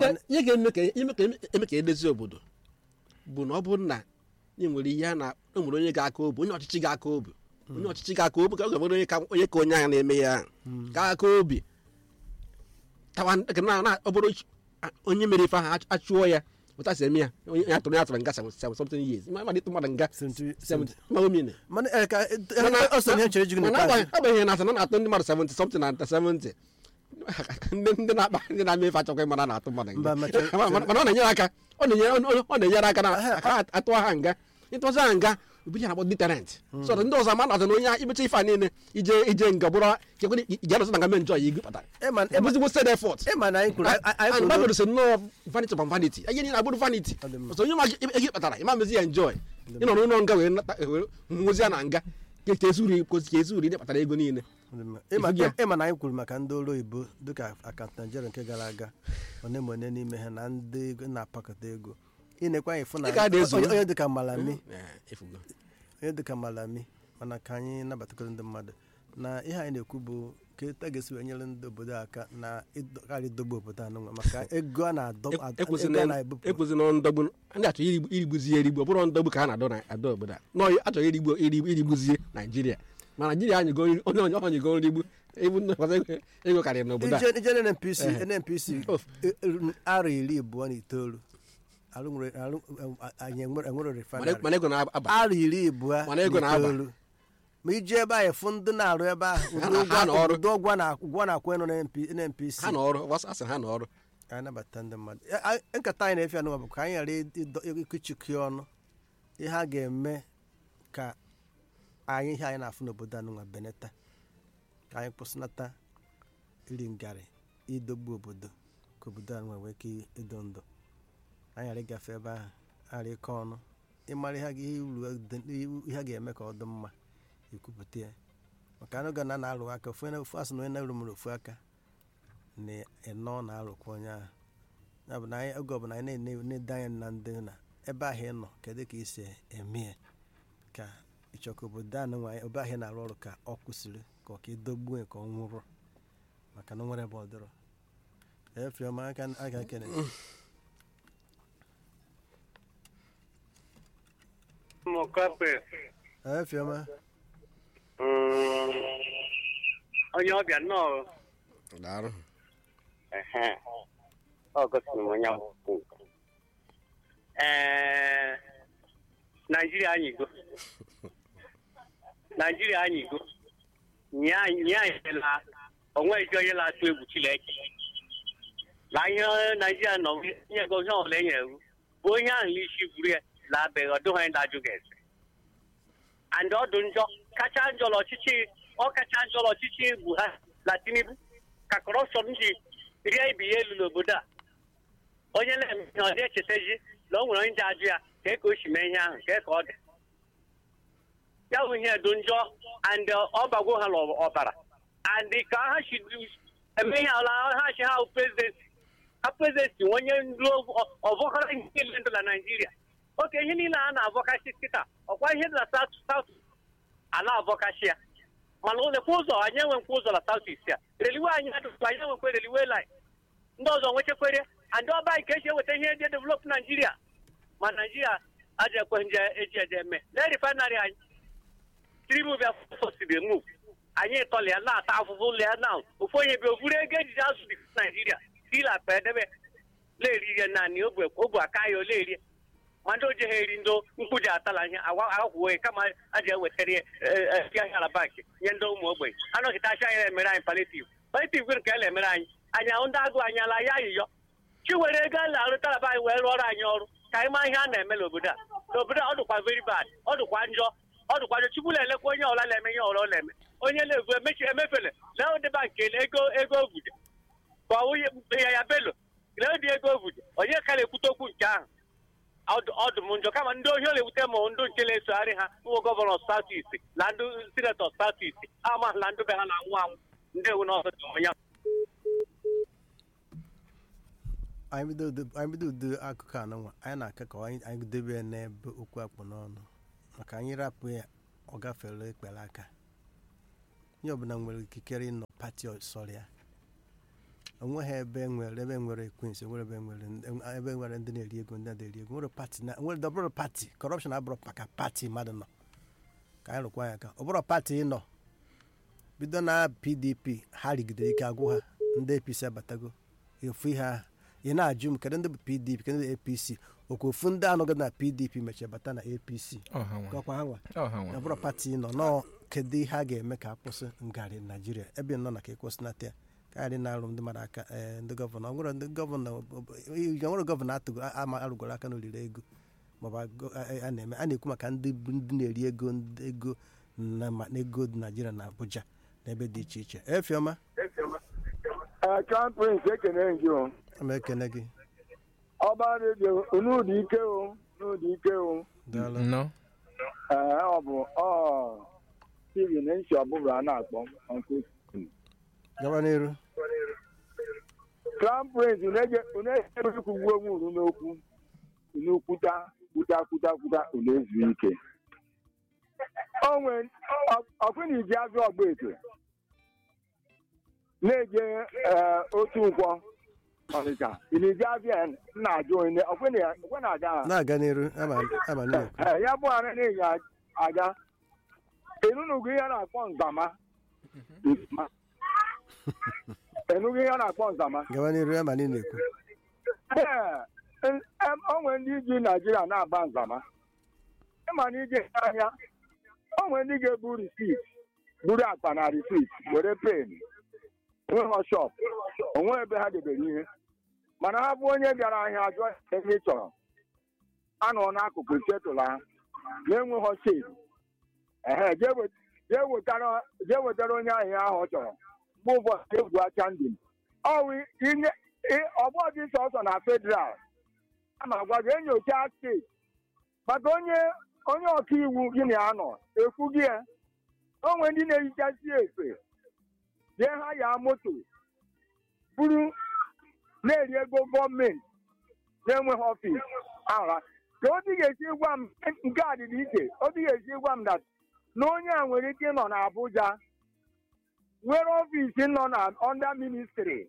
ihe ihe ga-eme ka eme ka eme ka edezi obodo bụ na ọ bụrụ na ị nwere ihe a na o nwere onye ga-aka obi onye ọchịchị ga-aka obi onye ọchịchị ga-aka obi ka ọ ga-enwere onye ka onye ka onye ahụ na-eme ya ahụ ga-aka obi tawa ka na na ọ bụrụ ch- a- onye mere ife ahụ ach- achụọ ya ụta si eme ya onye ya tụrụ ya tụrụ nga seven seven something years ma dị mmadụ nga Seventy- seventy ma o mine mana eh, ka eh, eh, Mana- ọ sọ ihe chere jigụ mana n'ikpeazụ agbanyeghị agbanyeghị na asị na ọ na-atụ ndị mmadụ 70 something na 70 ndị ndị na-akpa ndị na-eme ife achọkwa ịmara na-atụ mmadụ nga. Mba, ma che- Ma- ma- mana ọ na-enyere aka ọ na-enyere ọ- ọ na-enyere aka na aka atụ ha nga ịtụzi ha nga obi ya na-akpọ deterrent so that ndị ọzọ ama na onye a imecha ife a niile ije ije nga bụrụ chekwa ije arụsị na nga mee njọ ya igupụtara ịma ịma- ebuzigbo sted effort ịma na anyị kwuru anyị anyị and kwuru Bible sị nnọọ vanity upon vanity ihe niile abụrụ vanity Ọ dị mma. ọzọ onye ma ego ịkpatara ịma mezi ya enjoy ịnọ n'ụlọ nga wee nata- wee nwụzie na nga ka ka ezuru ka ezuru ihe kpatara ego niile ịma Ifu gị a? ịma na anyị kwuru maka ndị ọrụ oyibo dịka akant Nigeria nke gara aga one ma one n'ime ha na ndị ego na-apakọta ego ịnekwa anyị fụ na Ị ga-ada ezu. onye onye dịka malami Eh, efugo. onye dịka malami mana ka anyị nabatakọrọ ndị mmadụ na ihe anyị na-ekwu bụ ka etu a ga-esi wee nyere ndị obodo aka na ịkarị idogbu obodo anụnwa maka ego a na-adọ E- ad- ekwuzi ego a na- na-ebupụ ekwuzi na ndọgbu ndị achọghị irigbu- irigbuzi ya erigbu ọ bụrụ ndọgbu ka a na-adọ na adọ obodo a nọ achọghị irigbu irigbu irigbuzie naijiria ma naijiria anyịgo nri- onye onye ọnyịgo nrigbu ebu nnọkọta ego- ego karịrị n'obodo a ije ije nnpc Ehe. nnpc Of. e- e- arọ iri abụọ na itoolu arụ nwere- arụ anyị enwere enwere Mana- refinery mana ego na-aba arọ iri abụọ Mana ego na na-aba. itoolu ma ije ebe ahụ fụ ndị na-arụ ebe ahụ Ha ụdị na- ụgwọ ha na ọrụ. ụdị ụgwọ na ụgwọ na-akwụ nọ na NP nnpc ha na ọrụ wasị asị ha na ọrụ anyị nabata ndị mmadụ Ya- anyị- nkata anyị na-efe anụwa bụ ka anyị ghara ịdọ- ịkụchikọ ọnụ ihe a ga-eme ka anyị ihe anyị na-afụ n'obodo anụnwa beneta ka anyị kwụsịnata iri ngarị idogbu obodo ka obodo anụnwa nwee ike ịdọ ndụ anyị ghara ịgafe ebe ahụ ghara ịkọ ọnụ ịmara ihe a ga- ihe uru dị- ihe a ga-eme ka ọ dị mma ekwupụta ya maka anụ ga na na-alụ aka ofu onye- ofu asị na onye na-eru mụrụ ofu aka na ịnọ na-arụkwa onye ahụ ya bụ na anyị oge ọbụla anyị na- na-ede anya na ndị na ebe ahụ ị nọ kedu ka ị si eme ya ka ịchọka obodo a nwa ebe ahụ ị na-arụ ọrụ ka ọ kwụsịrị ka ọ ka ịdọgbuo ya ka ọ nwụrụ maka na o nwere ebe ọ dịrọ efiọma aka aka kene Mọkape efiọma onye ọbịa nnọọ Daalụ. ehe ọ gosiri m onye akwụkwọ ee naijiria anyigo naijiria anyigo nye anyị nye anyị la onwe ezi onye na-atụ egwu chineke na ihe naijiria nọ nye ego ihe ọbụla enyere iwu bụ onye ahụ n'isi buru ya labeghị ọdụghị anyị na-ajụ ga-ese and ọ dị njọ kacha njọ n'ọchịchị ọ kacha njọ n'ọchịchị Buhari na Tinubu ka kọrọpshọn ji rie ibi ya elu n'obodo a onye na-eme ihe ọ na-echetazi na o nwere onye ji ajụ ya ka ka o si mee ihe ahụ ka ka ọ dị ya bụ ihe dị njọ and ọ bagwo ha n'ọbara and ka ha si eme ihe ala ha si ha prezidenti ha prezidenti onye ndu ọvọkọrọ ihe niile ndụ na naijiria oke ihe niile a na-avọkasị kịta ọkwa ihe dị na saut saut a na-avọkasị ya mana olekwa ụzọ anyị enwekwa ụzọ na saut ist a reliwe anyị adụkwa anyị enwekwa reliwe line ndị ọzọ nwechekwere and ọba anyị ka esi eweta ihe eji develop naijiria ma naijiria aja ekwe nje eji eje eme lee refinery anyị tribu bịa fosiri move anyị tọlịa na-ata afụfụ lia na ofu onye bịa ovuru ego ejiji azụ dị naijiria sila pa edebe na-eri ihe naanị ogbu aka ya ole erie ma ndị oje ha eri ndị mkpuji atala ihe agwụwe kama a ji ewetara ya ahịara banki nye ndị ụmụ ogbenye anọghịta acha anyị na-emere anyị palitiv palitiv nke a na-emere anyị anyị ahụ ndị agụ anyị ala ya ayịyọ chi were ego a na-arụtara be anyị wee rụọrọ anyị ọrụ ka anyị maa ihe a na-eme n'obodo a n'obodo a ọ dịkwa very bad ọ dịkwa njọ ọ dịkwa njọ chukwu na-elekwa onye ọla na-eme ihe ọrụ ọ na-eme onye na-evu emechi emefele lee ụdị banki ego ego ovude ka ọwụ ya ya belo lee ụdị ego ovude onye ka na-ekwute okwu nke ahụ ọdụ m njọ kama ndị ohi na-ewute ma ndụ nke na-esogharị ha nwa gọvanọ south east na ndị sinetọ south east ama na ndụ be ha na-anwụ anwụ ndị ewu n'ọzọ dị onye anyị bido udo- anyị bido udo akụkọ anụnwa anyị na-aka ka anyị anyị debe ya n'ebe okwu akpụ n'ọnụ maka anyị rapụ ya ọ gafere ekpere aka ihe ọbụla nwere ikikere ịnọ pati ọsọrọ ya onweghị ebe nwere ebe nwere ekwensị nwere ebe nwere ndị- ebe nwere ndị na-eri ego ndị na-eri ego nwere pati na nwere dọbụrụ pati kọrọpshọn abụrụ maka pati mmadụ nọ ka anyị rụkwa ya ka ọ bụrụ pati ị nọ bido na pdp ha rigidere ike agwụ ha ndị apc abatago efu ihe ahụ ị na-ajụ m kedu ndị bụ pdp kedu ndị apc okwu ofu ndị anọghị na pdp mechie bata na apc ọha nwa gakwa ha nwa ọha ọ nwa bụrụ pati ị nọ nọọ kedu ihe a ga-eme ka a kwụsị ngarị naijiria ebe ị nọ na ka ịkwụsịnata ya ka anyị na-arụ ndị mmadụ aka ee ndị gọvanọ ọ nwere ndị gọvanọ ọ nwere gọvanọ atụgo ama arụgoro aka n'oliri ego maọbụ agụ- a a na-eme a na-ekwu maka ndị bụ ndị na-eri ego ndị ego na ma- na ego dị naijiria na abuja na ebe dị iche iche efiọma crown prince ekene gị o ama ekene gị ọba redio n'ụdị ike o n'ụdị ike o daalụ nnọọ ee ọ bụ ọ steven nshi ọbụbụ a na-akpọ Uncle Steven. gaba n'iru crown prince na-ejere ikwugbu onwe unu n'okwu unu kwuta kwuta kwuta kwuta unu ezu ike onwe ọkwụna iji azụ ọgba eto na-eje ee, otu nkwọ ọnịcha ị na-eji azụ ya na-ajụ onye ọkwụna aga ha na-aga n'iru ama ama n'ihu Ee, ya bụ ara na-enye aga enunugo ihe a na-akpọ nzama Nzama. enugo ihe a na-akpọ nzama gaba n'iru ama niile ekwu Ee, em- em, o nwere ndị ji naijiria na-agba nzama ịma na ije ahịa o nwere ndị ga-ebu risit buru akpa na risit were pen nweghọ shọp onwe ebe ha debere ihe mana ha bụ onye bịara ahịa ajụọ ya ihe ị chọrọ anọ n'akụkụ chetụla ha na-enweghọ shade ehe jee wet- jee wetara jee wetara onye ahịa ahụ ọ chọrọ mgbe ụfọdụ egwu acha ndị m ọwụ inye ị- ọgbọ dị sọsọ na federal a na-agwa gị enyocha steeti maka onye onye ọka iwu gị na ya nọ ekwu gị ya onwe ndị na-ehichasi efe jee ha ya moto buru na-eri ego gọọmenti na-enweghị ọfịs ara ka o dị ga-esi gwa m nke a dịrị iche o dị ga-esi gwa m dat na onye a nwere ike ịnọ na Abuja nwere ọfịs nọ na ọnda ministri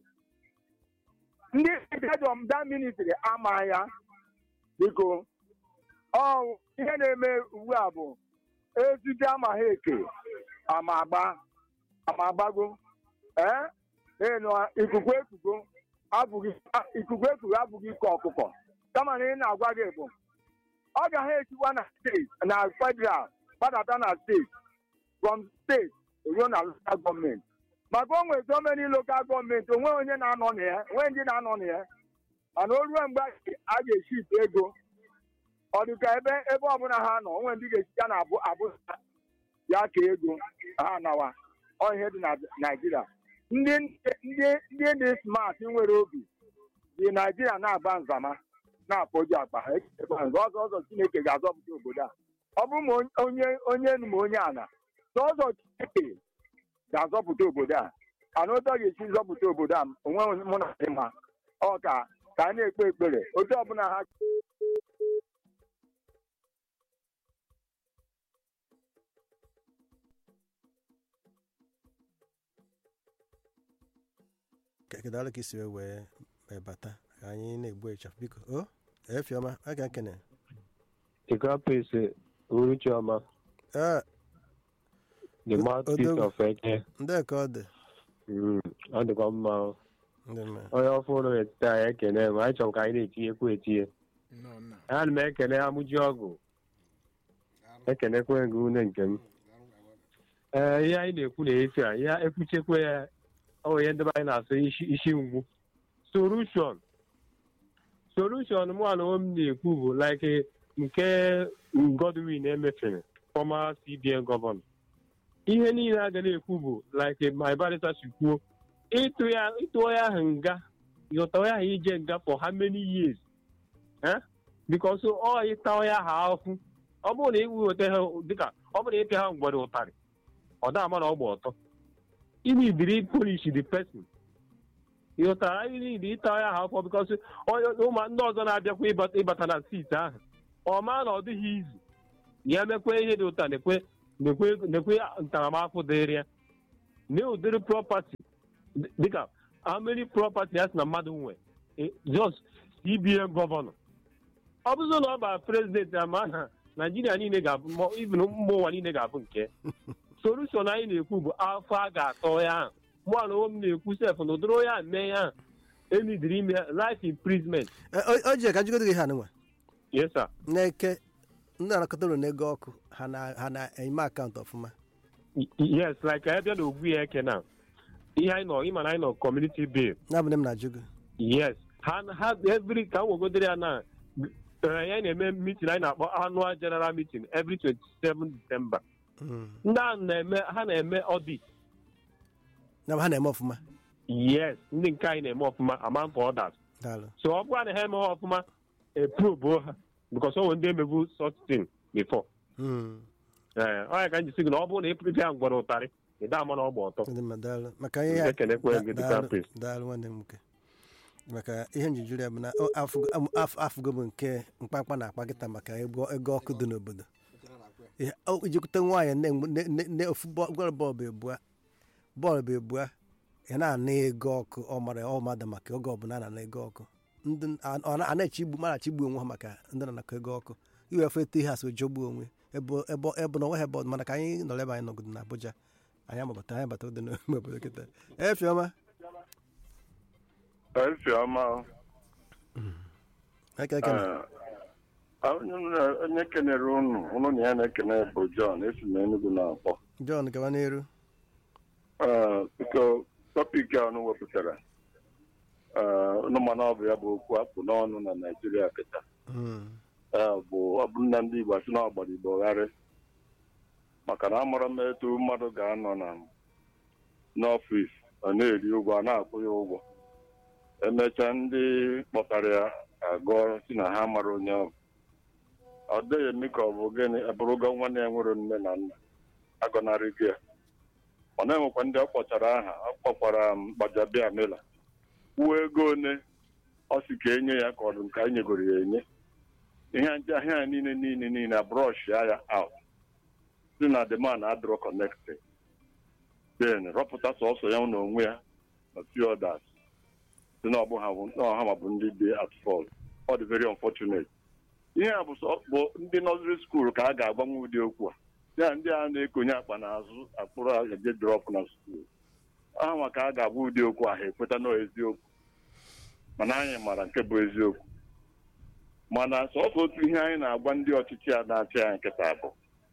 ndị hedọm da ministri ama ya biko ọ ihe na-eme ugbu a bụ ezute ama ha eke ama agba ama agbago ee ịnụ ikuku ekugo abụghị ikuku ekugo abụghị ike ọkụkọ kama na ị na-agwa gị bụ ọ gaghị esikwa na steeti na federal gbadata na steeti from steeti ruo na lokal gọọmenti maka o nwere so many lokal gọọmenti onwe onye na-anọ na ya onwe ndị na-anọ na ya mana o ruo mgbe a ga-eship ego ọ dị ka ebe ebe ọbụla ha nọ onwe ndị ga-esita na abụ abụja ya ka ego ha nawa ọ ihe dị na naijiria ndị ndị ndị dị smart nwere obi dị naijiria na-aba nzama na-afọju akpa ha echekwa nzọ ọzọ ọzọ chineke ga-azọpụta obodo a ọ bụrụ ma onye onye enu ma onye ana sọzọ chineke ga-azọpụta obodo a ana otu ọ ga-esi zọpụta obodo a onwe mụ na dị mma ọ ka ka a na-ekpe ekpere otu ọbụla ha kedu ọrụ ka isi wee wee wee bata ka anyị na-egbu ịchafụ biko o efiọma a ga nkene Igapese Uruchioma, ee the O- mouthpiece Odogwu. of Eke. ndị ka ọ dị Mm, Ọ dịkwa mma. o. ndị mma Onye ọfụrụ na-etite anyị ekene m anyị chọrọ ka anyị na-etinyekwu etinye. nnọọ nna Ana m ekene amụji ọgụ. Ekenekwe gị une nke m. Ee, ihe anyị na-ekwu na-efe a, ya ekwuchekwe ya ọ ihe ndị be anyị na-asụ isi isi mgbu. Solution. Solution mụ na onwe m na-ekwu bụ like nke Godwin emefere, former CBN gọvanọ. ihe niile a ga na-ekwu bụ like my barrister si kwuo ịtụ ya ịtụ ya ahụ nga ịghọta ya ahụ ije nga for how many years eh? because ọ ịta ya ha ahụhụ ọ bụrụ na iweta ha dịka ọ bụrụ na ịpịa ha mgbere ụtarị ọ da ama na ọ gba ọtọ inidiri polish the person ịghọtara inidi ịta ya ha afọ because onye ụmụ ndị ọzọ na-abịakwa ịbata ịbata na sit ahụ ọ maa na ọ dịghị izu ya mekwe ihe dị ụta na-ekwe nekwe nekwe ntaramahụhụ dịrị ya na ụdịrị prọpati dịka how many property ya sị na mmadụ nwe Eh, just cbn gọvanọ ọ bụzụ na ọ bara prezidenti ama na naijiria niile ga-abụ ma even mba ụwa niile ga-abụ nke solushon anyị na-ekwu bụ afọ a ga-atọ ya ahụ mụ na onwe m na-ekwu sef na ụdịrị onye a mee ya ahụ emidiri ime life imprisonment Eh, o o ji ka jigodo gị ha nwa yes sir n'eke ndị anakọta ụlọ n'ego ọkụ ha na- ha na-eme akaụntụ ọfụma Y- yes like anyị bịa na ogbu ya eke na ihe anyị nọ ịma na anyị nọ community bill n'abụghị m na-ajụ gị yes ha ha every ka m wegodere ya na eh, ya na-eme meeting anyị na-akpọ annual general meeting every 27 december Mm. ndị a na-eme ha na-eme audit na ha na-eme ọfụma yes ndị nke anyị na-eme ọfụma amount for others daalụ so ọ bụrụ na ha eme ha ọfụma eprobo ha because o nwere ndị emebu such thing before Mm. ee ọ ya ka m ji sị gị na ọ bụrụ na ịpụrụ ya ngwara ụtarị ịda ama na ọ gba ọtọ Ndị mmadụ daalụ maka ihe a- ekenekwa gị da- dịka daalụ priest daalụ nwanne m nwoke maka ihe njijiri ya bụ na ọ- afụgo am- af- afụgo m nke mkpamkpa na-akpa kịta maka ego ego ọkụ dị n'obodo Ihe- o- ijekwute nwaanyị na- ne- ne- ne- ofu bọ- gwara bọọlụ ebua bọọlụ bụ ebua ya na-ana ego ọkụ ọ mara ọ mada maka oge ọbụla a na-ana ego ọkụ ndị a ọ na- a na-eche igbu mara chigbu onwe ha maka ndị na-anakọ ego ọkụ iwefe eto ihe asị jọgbuo onwe ebe ebe ebe na onwe ha ebe ọ- mana ka anyị nọrọ ebe anyị nọgodo na Abuja anyị amabata anyị bata dị n'ime obodo kịta efiọma Ifeọma eke eke onye kenere unu unu na ya na-ekene bụ John esi na Enugu na-akpọ John gawa n'elu Ee, biko tọpik a unu wepụtara ee, unu mana ọ bụ ya bụ okwu apụ n'ọnụ na Naịjirịa kịta Mm. Ee, bụ ọ bụ nna ndị Igbo asị na ọgbara Igbo gharị maka na amara m etu mmadụ ga-anọ na n'ọfịs ọ na-eri ụgwọ a na-akwụ ya ụgwọ emechaa ndị kpọtara ya agụọ si na ha mara onye ọ bụ ọ dịghị eme ka ọ bụ gịnị abụrụgo nwanne ya nwere nne na nna agọnarị gị ya ọ na-enwekwa ndị ọ kpọchara aha ọ kpọkwara m gbajabịa mela kwuo ego one ọ sị ka enye ya ka ọ dị nke anyị nyegoro ya enye ihe ndị ahịa ya niile niile niile brọsh ya ya out si na the man adịrọ connected then rọpụta sọsọ ya na onwe ya na few others si na ọbụ ha bụ na ọha ma bụ ndị dị at fault ọ dị very unfortunate ihe a bụ sọ- bụ ndị nọziri skuul ka a ga-agbanwe ụdị okwu a ya ndị a na-ekonye akpa n'azụ akpụrụ eje drọp na skuul aha maka a ga-agwa ụdị okwu ahụ ekweta na eziokwu mana anyị mara nke bụ eziokwu mana sọsọ otu ihe anyị na-agwa ndị ọchịchị a na-achị anyị nkịta bụ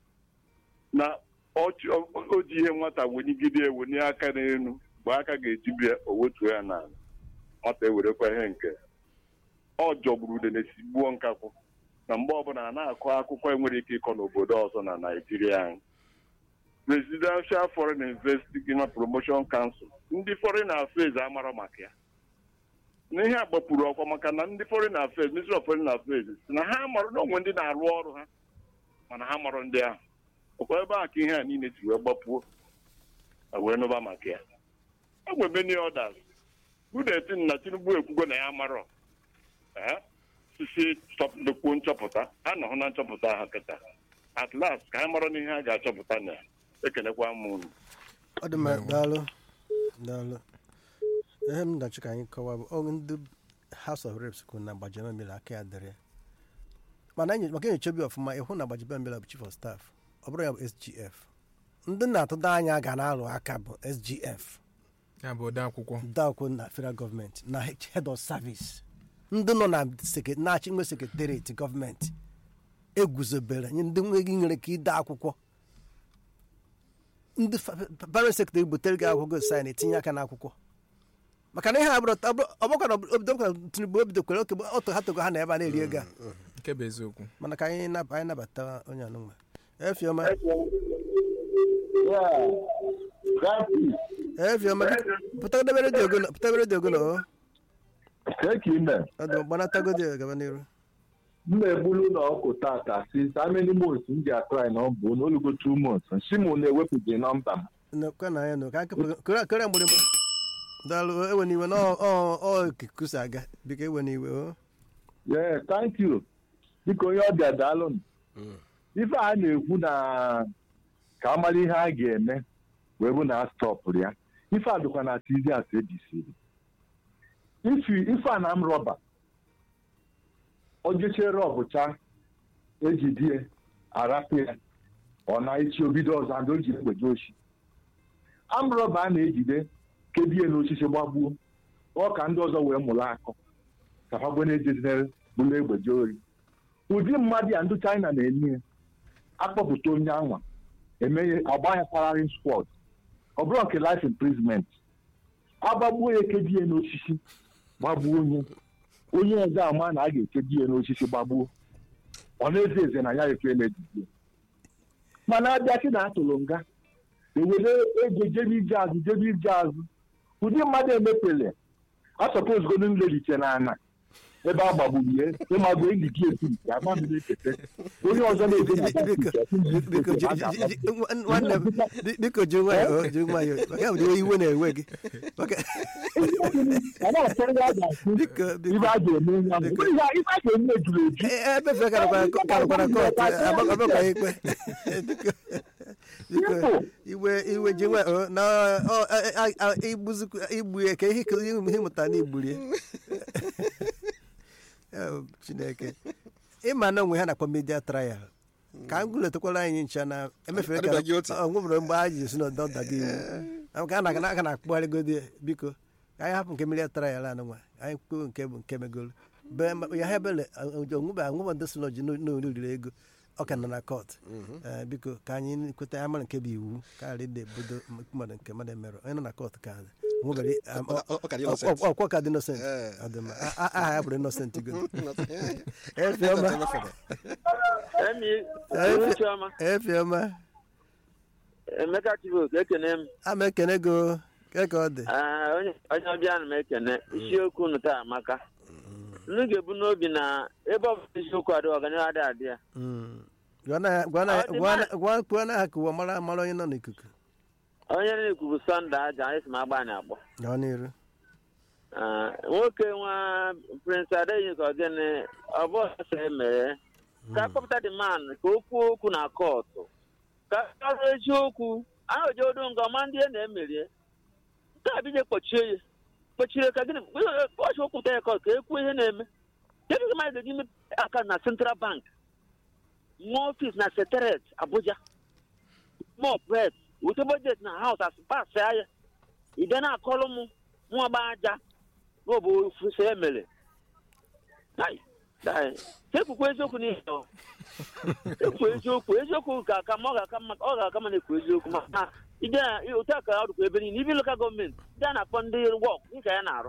na ọchị- o o ji ihe nwata wenyigide ewenye aka n'elu mgbe aka ga-ejibi ya o wetuo ya n'ala nwata ewerekwa ihe nke ọ jọgburu ude na-esi gbuo nkakwụ na mgbe ọbụla a na-akọ akụkọ enwere ike ịkọ n'obodo ọzọ na naijiria anyị presidential foreign investigation promotion council ndị foreign affairs amara maka ya n'ihe a gbapuru ọkwa maka na ndị foreign affairs ministry of foreign affairs si na ha marụ na onwe ndị na-arụ ọrụ ha mana ha marụ ndị ahụ ọkwa ebe a ka ihe a niile ji wee gbapuo a wee nụba maka ya enwe many others budetin na tinubu ekwugo na ya marọ ee sisi dokwu nchọpụta a nọhụ na nchọpụta ha kịta at last ka anyị mara n'ihe a ga-achọpụta na ya ekenekwa m unu ọ dị mma daalụ daalụ ihe m na-achọ ka anyị kọwa bụ ọ ndị house of reps kwuru na gbajie mmiri aka ya dịrị ya. mana enyo- maka enyocha obi ọfụma ịhụ na gbajie mmiri bụ chief of staff ọ bụrụ ya bụ sgf ndị na-atụda anya ga na-alụ aka bụ sgf ya bụ ode akwụkwọ dakwụ na federal gọọmenti na head of service ndị nọ na seke- na-achị nwe sekretariat gọọmenti eguzobere nye ndị nweghị nwere ike ide akwụkwọ ndị parent secretary butere gị akwụkwọ sin etinye aka n'akwụkwọ maka na ihe a bụrụ ọgbakọ na obodo ka tinubu obidokwere oke ọtọ ha togo ha na ebe a na-eri ego a nke bụ eziokwu mana ka anyị nab- anyị nabata onye anụnwa efioma efioma pụta debe redio gị pụta debe redio gị na o Take ime. ọ dị gbanata godi gaba n'iru m na-egbulu ụlọ ọkụ tata since how many months m ji atry na ọ bụ n'olugo two months nsi m na-ewepụghị nọmba m kwa na ya na ka kere kere mgbịrịgba daalụ ewe n'iwe na ọ- ọ ọ ikuku si aga biko ewe n'iwe o yeah thank you biko onye ọbịa daalụ ife a na-ekwu na ka amara ihe a ga-eme wee bụ na a stọpụrụ ya ife a dịkwa na tizi as ebisiri ifi ife a na m rọba ojeche rọbụcha ejidie arapụ ya ọ na echi obido ọzọ and o ji egbeje oshi amrọba a na-ejide kebie n'osisi gbagbuo ọ ka ndị ọzọ wee mụrụ akọ ka ha gbe na-ejidere bụrụ egbeje ori ụdị mmadụ ya ndị china na-eme ya akpọpụta onye anwa emeghe agba ya pararin squad ọ bụrụ nke life imprisonment agbagbuo ya ekebie n'osisi gbagbuo onye onye ọzọ ama na a ga-ekebi ya n'osisi gbagbuo ọ na-eze eze na ya ekwela ejide mana abịa sị na atụrụ nga ewere ego jebe ije azụ jebe ije azụ ụdị mmadụ emepele asọpozgodo nleriche na ana ebe a gbagburu ya ịmago enyi gị etu nke ama m na-ekete onye ọzọ na-eje na biko ji- ji- ji- nwa- nwanne m bi- biko ji nwayọọ ji nwayọọ maka ya bụ iwe na-ewe gị maka a na-achọ ihe a ga-asị biko biko ibe a ga-eme onye ahụ Biko. ihe a ife a ga-eme ejuru eju e- ebefere karịkwara karịkwara kọtụ agbakọkwa ikpe biko biko Simple. iwe iwe ji nwayọọ na ọ- a- a- a- igbuzikwu igbu ya ka ihe ihe ịmụta na igburu ya Oh, chineke ịma na onwe ha na-akpọ media trial ka m gụletakwara anyị ncha na emefere ka Adịbaghị otu. ọ nwebere mgbe a ji si na ọdọ dago iwu ka a na- aka na-akpụgharịgodi ya, biko ka anyị hapụ nke media trial anụnwa anyị kwuo nke bụ nke megolo Be- ma- ya ha ebele onwebe anwụba ndị si na oji n'oriri ego ọ ka nọ na kọt Eh, biko ka anyị kweta ya mara nke bụ iwu karịa ịda ebodo mmadụ nke mmadụ emerụ onye nọ na kọt ka nwebere Ọ- ọ- ọ ka dị innocent. ọkwa ka dị innocent Eh. Ọ dị mma. A- a- aha ya bụrụ innocent go efiọma Emi, Efe- Chioma, efiọma Emeka Chibok, ekene m. ama ekene go ke ka ọ dị Ah, onye onye ọbịa na m ekene isiokwu unu taa amaka unu ga-ebu n'obi na ebe ọ bụla isiokwu adị ọganihu adị adị ya Mm. Gwa na- gwa na- Ọ dị gwa na- mma. gwa- kwuo na ha ka ụwa mara mara onye nọ n'ikuku onye na-ekwu bụ sọnde aja anyị si m agba anyị agbọ nọ n'iru Ah, nwoke nwa prince adeyi ka ọgịnị ọ bụ ọsọ emere ka akpọpụta dị man ka o kwuo okwu na kọtụ ka ọ bụ eziokwu ahụ oje odo nga ọma ndị e na-emerie nke a bije kpọchie ya kpọchie ka gịnị kpọchi okwupụta ya kọtụ ka e kwuo ihe na-eme kedu ka mmadụ ga-eji mepe aka na central bank nwa ọfis na secretariat abuja more pret wute budget na house as pass ya ide na-akọrọ m nwa gba aja n'obo ofufe emere Ai, dai, ekwukwa eziokwu n'ihe ọ ekwu eziokwu eziokwu ka aka ma ọ ga-aka mma ọ ga-aka mma na-ekwu eziokwu ma na ide na otu a ka ọ dịkwa ebe niile ibi lokal gọọmenti ndị a na-akpọ ndị wọk dịka ya na-arụ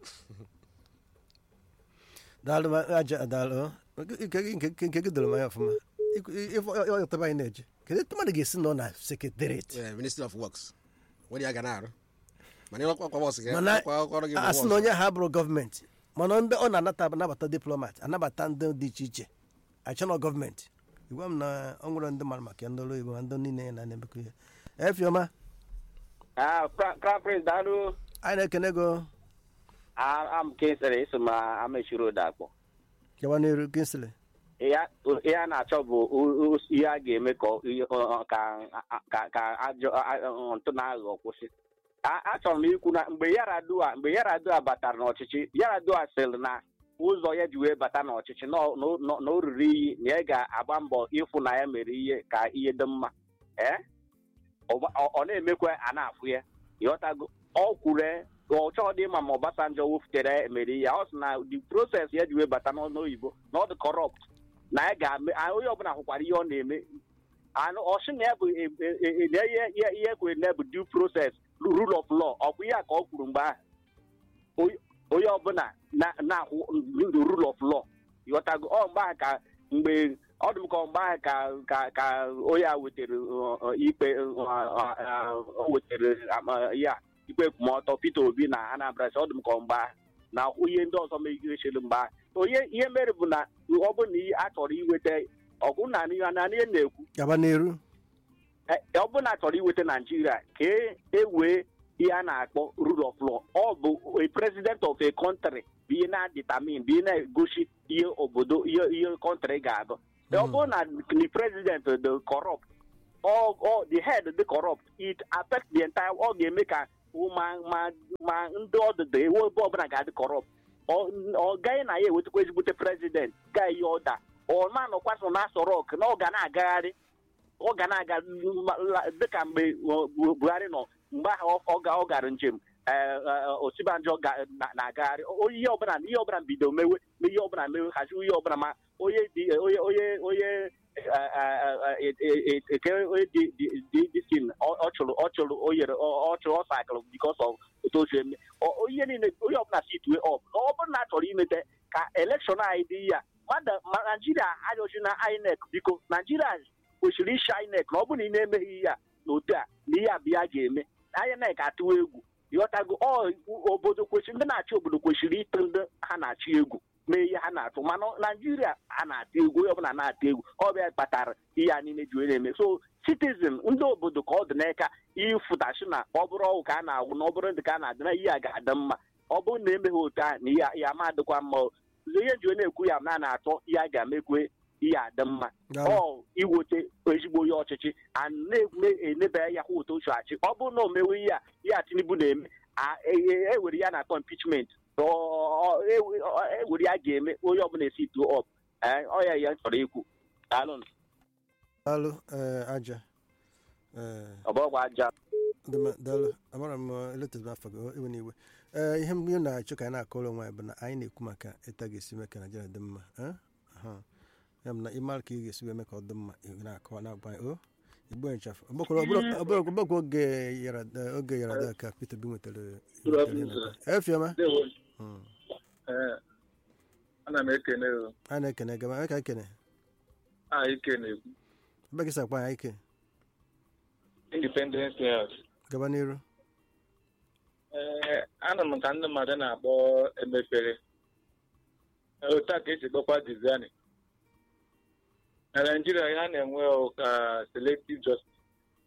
daalụ ma- aja daalụ nke gị- nke nke- nke gị doro m anya ọfụma Ikwu- ịfụ- ọ- ọ yọtaba anyị na-eje kedu etu mmadụ ga-esi nọ na sekretariat Eh, ministry of works nwere ya ga na-arụ mana ịkwa kwa bọs gị mana ọkwa ọrụ gị bụ asị bọs. na onye ahụ abụrụ gọọmenti mana ndị ọ na-anata anabata diplomat anabata ndị dị iche iche achọnọ gọọmenti igwa m na ọ nwere ndị mara maka ya ndị ọrụ oyibo ma ndị niile na na-emekọ ihe efiọma crown prince daalụ anyị na-ekene go am kinsịrị iso ma amechiri ụda akpọ kewa n'iru kinsili ya ihe a na-achọ bụ o- o- ihe a ga-eme ka ọ- ihe- ọ- ọ- ka ka ka ajọ a- a- ntụ na-aghọ kwụsị A- achọrọ m ikwu na mgbe yaradua mgbe yaradua batara n'ọchịchị yaradua sịrị na ụzọ ya ji wee bata n'ọchịchị na ọ- na ọ- na o ruru iyi na ya ga-agba mbọ ịfụ na ya mere ihe ka ihe dị mma ee ọ ọ- ọ na-emekwa a na-afụ ya ịghọtago ọ kwuru ọ chọọ dị mma ma Obasanjo wuftere mere ihe ọ sị na the process ya ji wee bata n'ọnụ oyibo na ọ dị corrupt na ya ga-ame a- onye ọbụla hụkwara ihe ọ na-eme anụ ọsị na ya bụ e- e- e- na ihe ihe ihe kwere na ya bụ due process rule of law ọ bụ ihe a ka ọ kwuru mgbe ahụ Onye- onye ọbụla na- na-ahụ the rule of law ịghọtago ọ mgbe ahụ ka mgbe ọ dị m ka ọ mgbe ahụ ka ka ka onye a wetere uh, uh, ikpe uh, uh, uh, o wetere um, ya ikpe ekwumọtọ Peter Obi na Anambra sị ọ dị m ka ọ mgbe ahụ na ihe ndị ọzọ megidechiri mgbe ahụ onye ihe mere bụ na ọ bụrụ na ihe a chọrọ iweta ọgụ na ihe na ihe na-ekwu gaba n'iru e- ọ bụrụ na a chọrọ iweta naijiria ka e ewee ihe a na-akpọ rule of law ọ bụ a president of a country bụ ihe na-determine bụ ihe na-egosi ihe obodo ihe ihe country ga-abụ ọ bụrụ na the president dị corrupt or, or the head dị corrupt it affect the entire ọ ga-eme ka wụ ma ma ma ndị ọdụdụ ewu ebe ọbụla ga-adị kọrọpt ọ gaghị na ya ewetakwa ezigbote prezident gaa ihe ọda ọ ma nọkwasị na asọ rọk na ọ ga na-agagharị ọ ga na-aga la- dịka mgbe ọ, Bu- buhari nọ mgbe ahụ ọ ga- ọ gara njem ee, ee, osibanjo ga- na- na-agagharị O- ihe ọbụla ihe ọbụla bido mewe ma ihe ọbụla mewe haziwe ihe ọbụla ma onye dị onye onye onye eke onye dị dị- dị dị sin ọ chụrụ ọ chụrụ o yere ọ ọ chụrụ ọ sakụrụ bikos of otu o si eme Ọ- ọ- ihe niile onye ọbụla situe ọp na ọ bụrụ na a chọrọ imete ka elekshọn anyị dị ya mmadụ ma naijiria ayọchi na inec biko naijiria kwesịrị ishi inec na ọ bụrụ na ị na-emeghị ihe a n'otu a na ihe a bụ ya ga-eme inec atụwa egwu ịghọtago ọ obodo kwesịrị ndị na-achị obodo kwesịrị ịtụ ndị ha na-achị egwu mee ihe ha na-atụ mana naijiria a na-atụ egwu onye ọbụla na-atụ egwu ọ bịa kpatara ihe a niile ji wee na-eme so citizen ndị obodo ka ọ dị n'aka ịfụtachi na ọ bụrụ ọgwụ ka a na-agwụ na ọ bụrụ ndị ka a na-adị na ihe a ga-adị mma ọ bụrụ na emeghị otu a na ihe ya ma adịkwa mma o. ihe ji wee na-ekwu ya na na-atọ ihe a ga-emekwe ihe adị mma ọ iwote ezigbo onye ọchịchị a na-enebe ya kwa otu ochu achị ọ bụrụ na o mewe ihe a ihe a tinubu na-eme a- e- e- ewere ya na-akpọ impichment ewere ya ga-eme onye ọbụla esi tuo ọp ọ ya ya chọrọ ikwu daalụ daalụ ee, aja ee ọbọgwa aja dị mma, daalụ amara m eletara afọ gị iwe n'iwe ee ihe m ihe m na-achọ ka anyị na-akọrọ onwe anyị bụ na anyị na-ekwu maka ịta ga-esi mee ka naijiria dị mma eh? Aha. ya bụ na ịmara ka ị ga-esi wee mee ka ọ dị mma ị na-akọwa na-agba anyị o igbo nchafụ ọgbakọ oge yara oge yara ada ka peter bi nwetara nwetara ihe na-akọ. efioma Mm. ana m ekene o a na-ekene gaba anyị ka ekene a ike na-ekwu ebe gị sakwa anyị ike independence health gaba n'iru ee ana m ka ndị mmadụ na-akpọ emefere Ee, otu a ka esi kpọkwa diziani na naijiria ya na-enwe ụka selective justice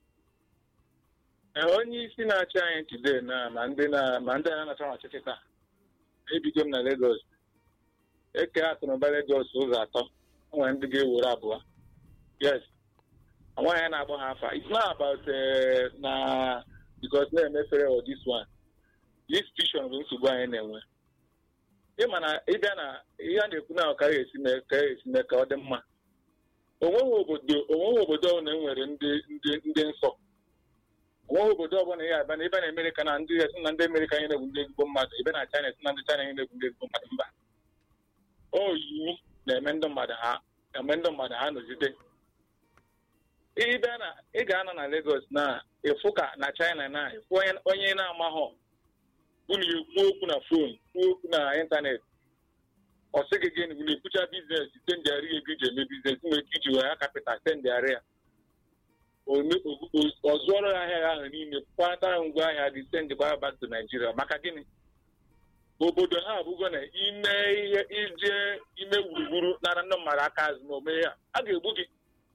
Ee, onye isi na-achị anyị today na ma ndị na ma ndị a na-achọ ọchịchị taa ebido m na Lagos eke akụnụba Lagos ụzọ atọ o nwere ndị ga-ewere abụọ yes nwaanyị a na-akpọ ha afa it's not about eh, na because na-emefere or this one this vision bụ nsogbu anyị na-enwe ịma na ịbịa na ihe a na-ekwu na ka ya esi mee ka ya esi mee ka ọ dị mma onweghị obodo onweghị obodo ọbụla enwere ndị ndị ndị nsọ onweghị obodo ọbụla ya abịa na ịbịa na Amerịka na ndị esi na ndị Amerịka anyị na-egbu ndị ezigbo mmadụ ịbịa na China esi na ndị China anyị na-egbu ndị ezigbo mmadụ mba o iwu na-eme ndị mmadụ ha eme ndị mmadụ ha nọgide ịbịa na ị ga-anọ na Lagos na ịfụ ka na China na ịfụ onye- onye na-amaghọ unu ekwu okwu na fon kwuo okwu na ịntanetị ọ sị gị gịnị unu ekwucha biznes sendịarị ego iji eme biznes nwere ike iji were kapital sendịarị ya Ome- o- o- ọ zụọrọ ya ahịa ahụ niile kwata ngwa ahịa dị sendị gbara back to Nigeria maka gịnị obodo ha abụgo na ime ihe ije ime gburugburu nara ndị mmadụ aka azụ na omee ya a ga-egbu gị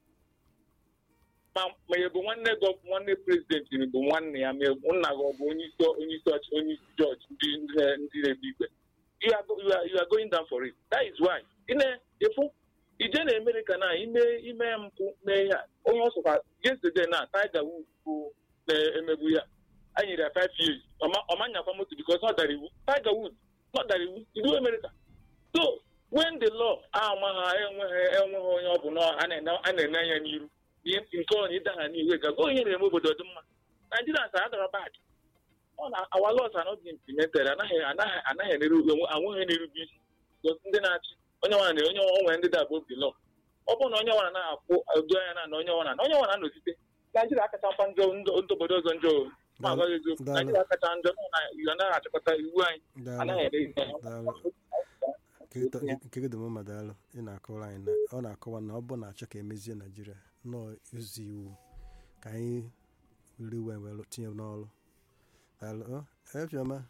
ma ma ị bụ nwanne gị ọ bụ nwanne prezidenti bụ nwanne ya ma ị bụ nna gị ọ bụ onye isi onye isi ọchị onye isi jọji ndị ndị na- ndị na-ekpe ikpe you are, go- you are, you are going down for it that is why ị na-efu ije na Amerịka na ime ime mpụ mee ya onye ọsọkwa yesterday na Tiger Woods bụ na-emegbu ya a nyere ya five years ọma- ọma nyakwa moto because ọ dara iwu Tiger Woods ọ dara iwu iwu Amerịka so when the law ama ha enweghị enweghị onye ọ bụ na a na-ene a na-ene anya n'iru ihe nke ọ na ịda ha n'ihu ga onye na-eme obodo dị mma Naijiria sa adara bad ọ na our laws are not being implemented anaghị anaghị anaghị enere onwe anweghị na-erube isi because ndị na-achị onye nwana na onye onwe ndị da above the law ọ bụrụ na onye nwana na-akwụ udo anya na na onye nwana na onye nwana nọzite Naijiria akacha mkpa njọ ndị ndị obodo ọzọ njọ o. ma agwaghị eziokwu Daalụ. Naijiria akacha njọ na iwu anaghị achịkọta iwu anyị Daalụ. anaghị ere ihe Daalụ. nke gị dị mma daalụ ị na-akọwara anyị na ọ na-akọwa na ọ bụ na achọ ka emezie naijiria nọọ ụzọ iwu ka anyị were iwe were tinye n'ọrụ daalụ ọ, efioma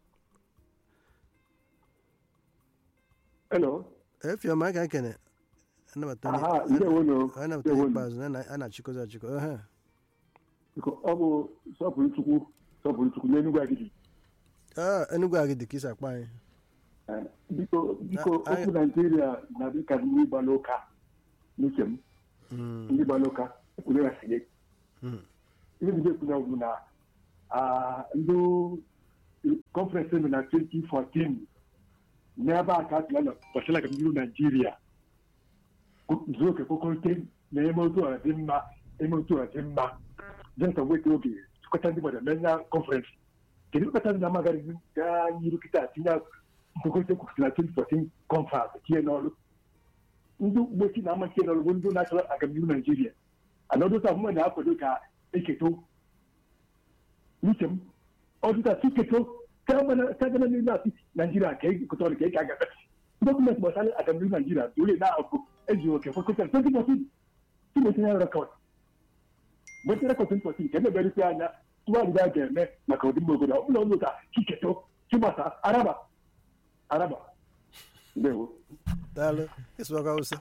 Hello. efioma anyị ka ekene anabata onye- Aha, ndewonu. anyị nabata onye Ndewonu. ikpeazụ na a na-achịkọzi achịkọ ehe Biko, ọ bụ sọpụrụ Chukwu sọpụrụ Chukwu n'Enugwu Agidi. Ah, enugwu agị dị ka isi akpa anyị Eh, Biko biko Na- anyị- okwu Naijiria na-adị ka ndị gbara ụka n'uche m Mm, ndị gbara ụka ekwuru ya sị gị mm, ihe bido ekwu na bụ na ah, ndị kọnferensị nọ na 2014 n'ebe a ka a tụrụ gbasara agamnihu naijiria zuo oke kwekọrịta na eme otu ọra dị mma eme otu ọra dị mma jensen weta oge chịkọta ndị mmadụ mee na kọnferensị kedu kpata ndị na-amaghị gaa n'iru kịta tinye nkwekọrịta kwụsịrị na 2014 kọnferensị tinye n'ọrụ ndị mgbochi na amachi n'ọrụ bụ ndị na-achọrọ agamnihu naijiria anọdụta ọmụma na-akwado ka eketo n'uche m ọdụta tuketo kagana n'ime asị naijiria ka ekekọta ọrụ ka eke agafe dọkụmentị gbasara agamnihu naijiria dole na-abụ eji oke kwekọta 2014 tumetinye rekọd mgbe rekọd 2014 ka emeberịta anya tụgharịrị a ga-eme maka ọdịmma obodo ọ bụla ọnụ ka chiketo chimasa araba araba ndewo daalụ ịsụwaka hausa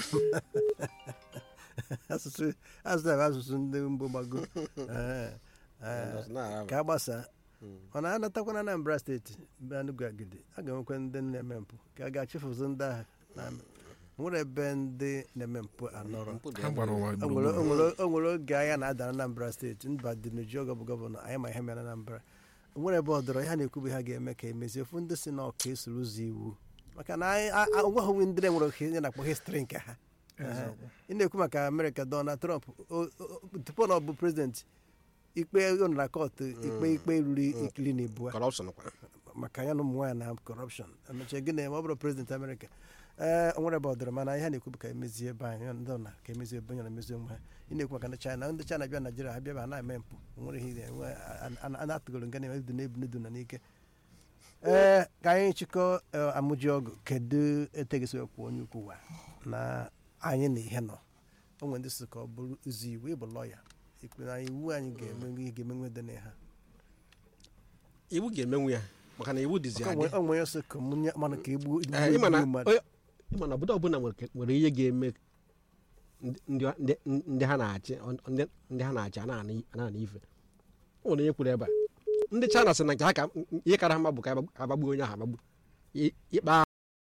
asụsụ asụsụ a bụ asụsụ ndị mbụ gbago Ee, ee, ka a gbasaa ọ na-anatakwa na anambra steeti mbe anụgụ agidi a ga-enwekwa ndị na-eme mpụ ka a ga-achịfụzi ndị ahụ na nwere ebe ndị na-eme mpụ anọrọ ha gbara ụwa o nwere- gburugburu o nwere- o nwere oge agha na-ada na anambra steeti mba dị n'uju oge bụ gọvanọ anyị ma ihe mere na anambra o nwere ebe ọ dọrọ ihe a na-ekwubu ha ga-eme ka emezie ofu ndị si na ọka esoro ụzọ iwu maka na anyị a- a- onweghị ndị na-enwere oke ihe na-akpọ histri nke ha Ehe. ị na-ekwu maka amerịka donald trump o- o- tupu na ọ bụ prezidenti ikpe ọ nọ na kọtụ ikpe ikpe ruru ikiri na ibua corruption kwa maka ya na ụmụ nwaanyị na kọrọpshọn emechaa gị na-eme ọ bụrụ prezidenti amerịka ee o nwere ebe ọ dọrọ mana ihe a na-ekwu bụ ka emezie ebe anyị ndị ọ na ka emezie ebe onye na-emezi onwe ha ị na-ekwu maka ndị china ndị china bịa naijiria ha bịa ha na-eme mpụ o nwere ihe ire nwe- a- a- a na-atụgoro nga na-eme dị n'ebu n'edu na n'ike ee ka anyị chịkọ eh, amụji ọgụ kedu etegesi wee kwuo onye ukwu wa na anyị na ihe nọ o nwere ndị si ka ọ bụrụ ụzọ iwu ịbụ lọya ikpe na iwu anyị ga-eme ihe ga-emenwe dị na ha iwu ga-emenwu ya maka na iwu dịzi adị o nwere sị ka mụ nye- mana ka egbuo Ee, ịma na igbuo mmadụ onye- ịma na obodo ọbụla nwere nwere ihe ga-eme ndị- ndị- ndị ndị ha na-achị ndị- ndị ha na-achị a na-ana ife o nwere onye kwuru ebe a ndị china sị na nke ha ka ihe kara ha mma bụ ka agbagbuo onye ahụ agbagbu I- ikpe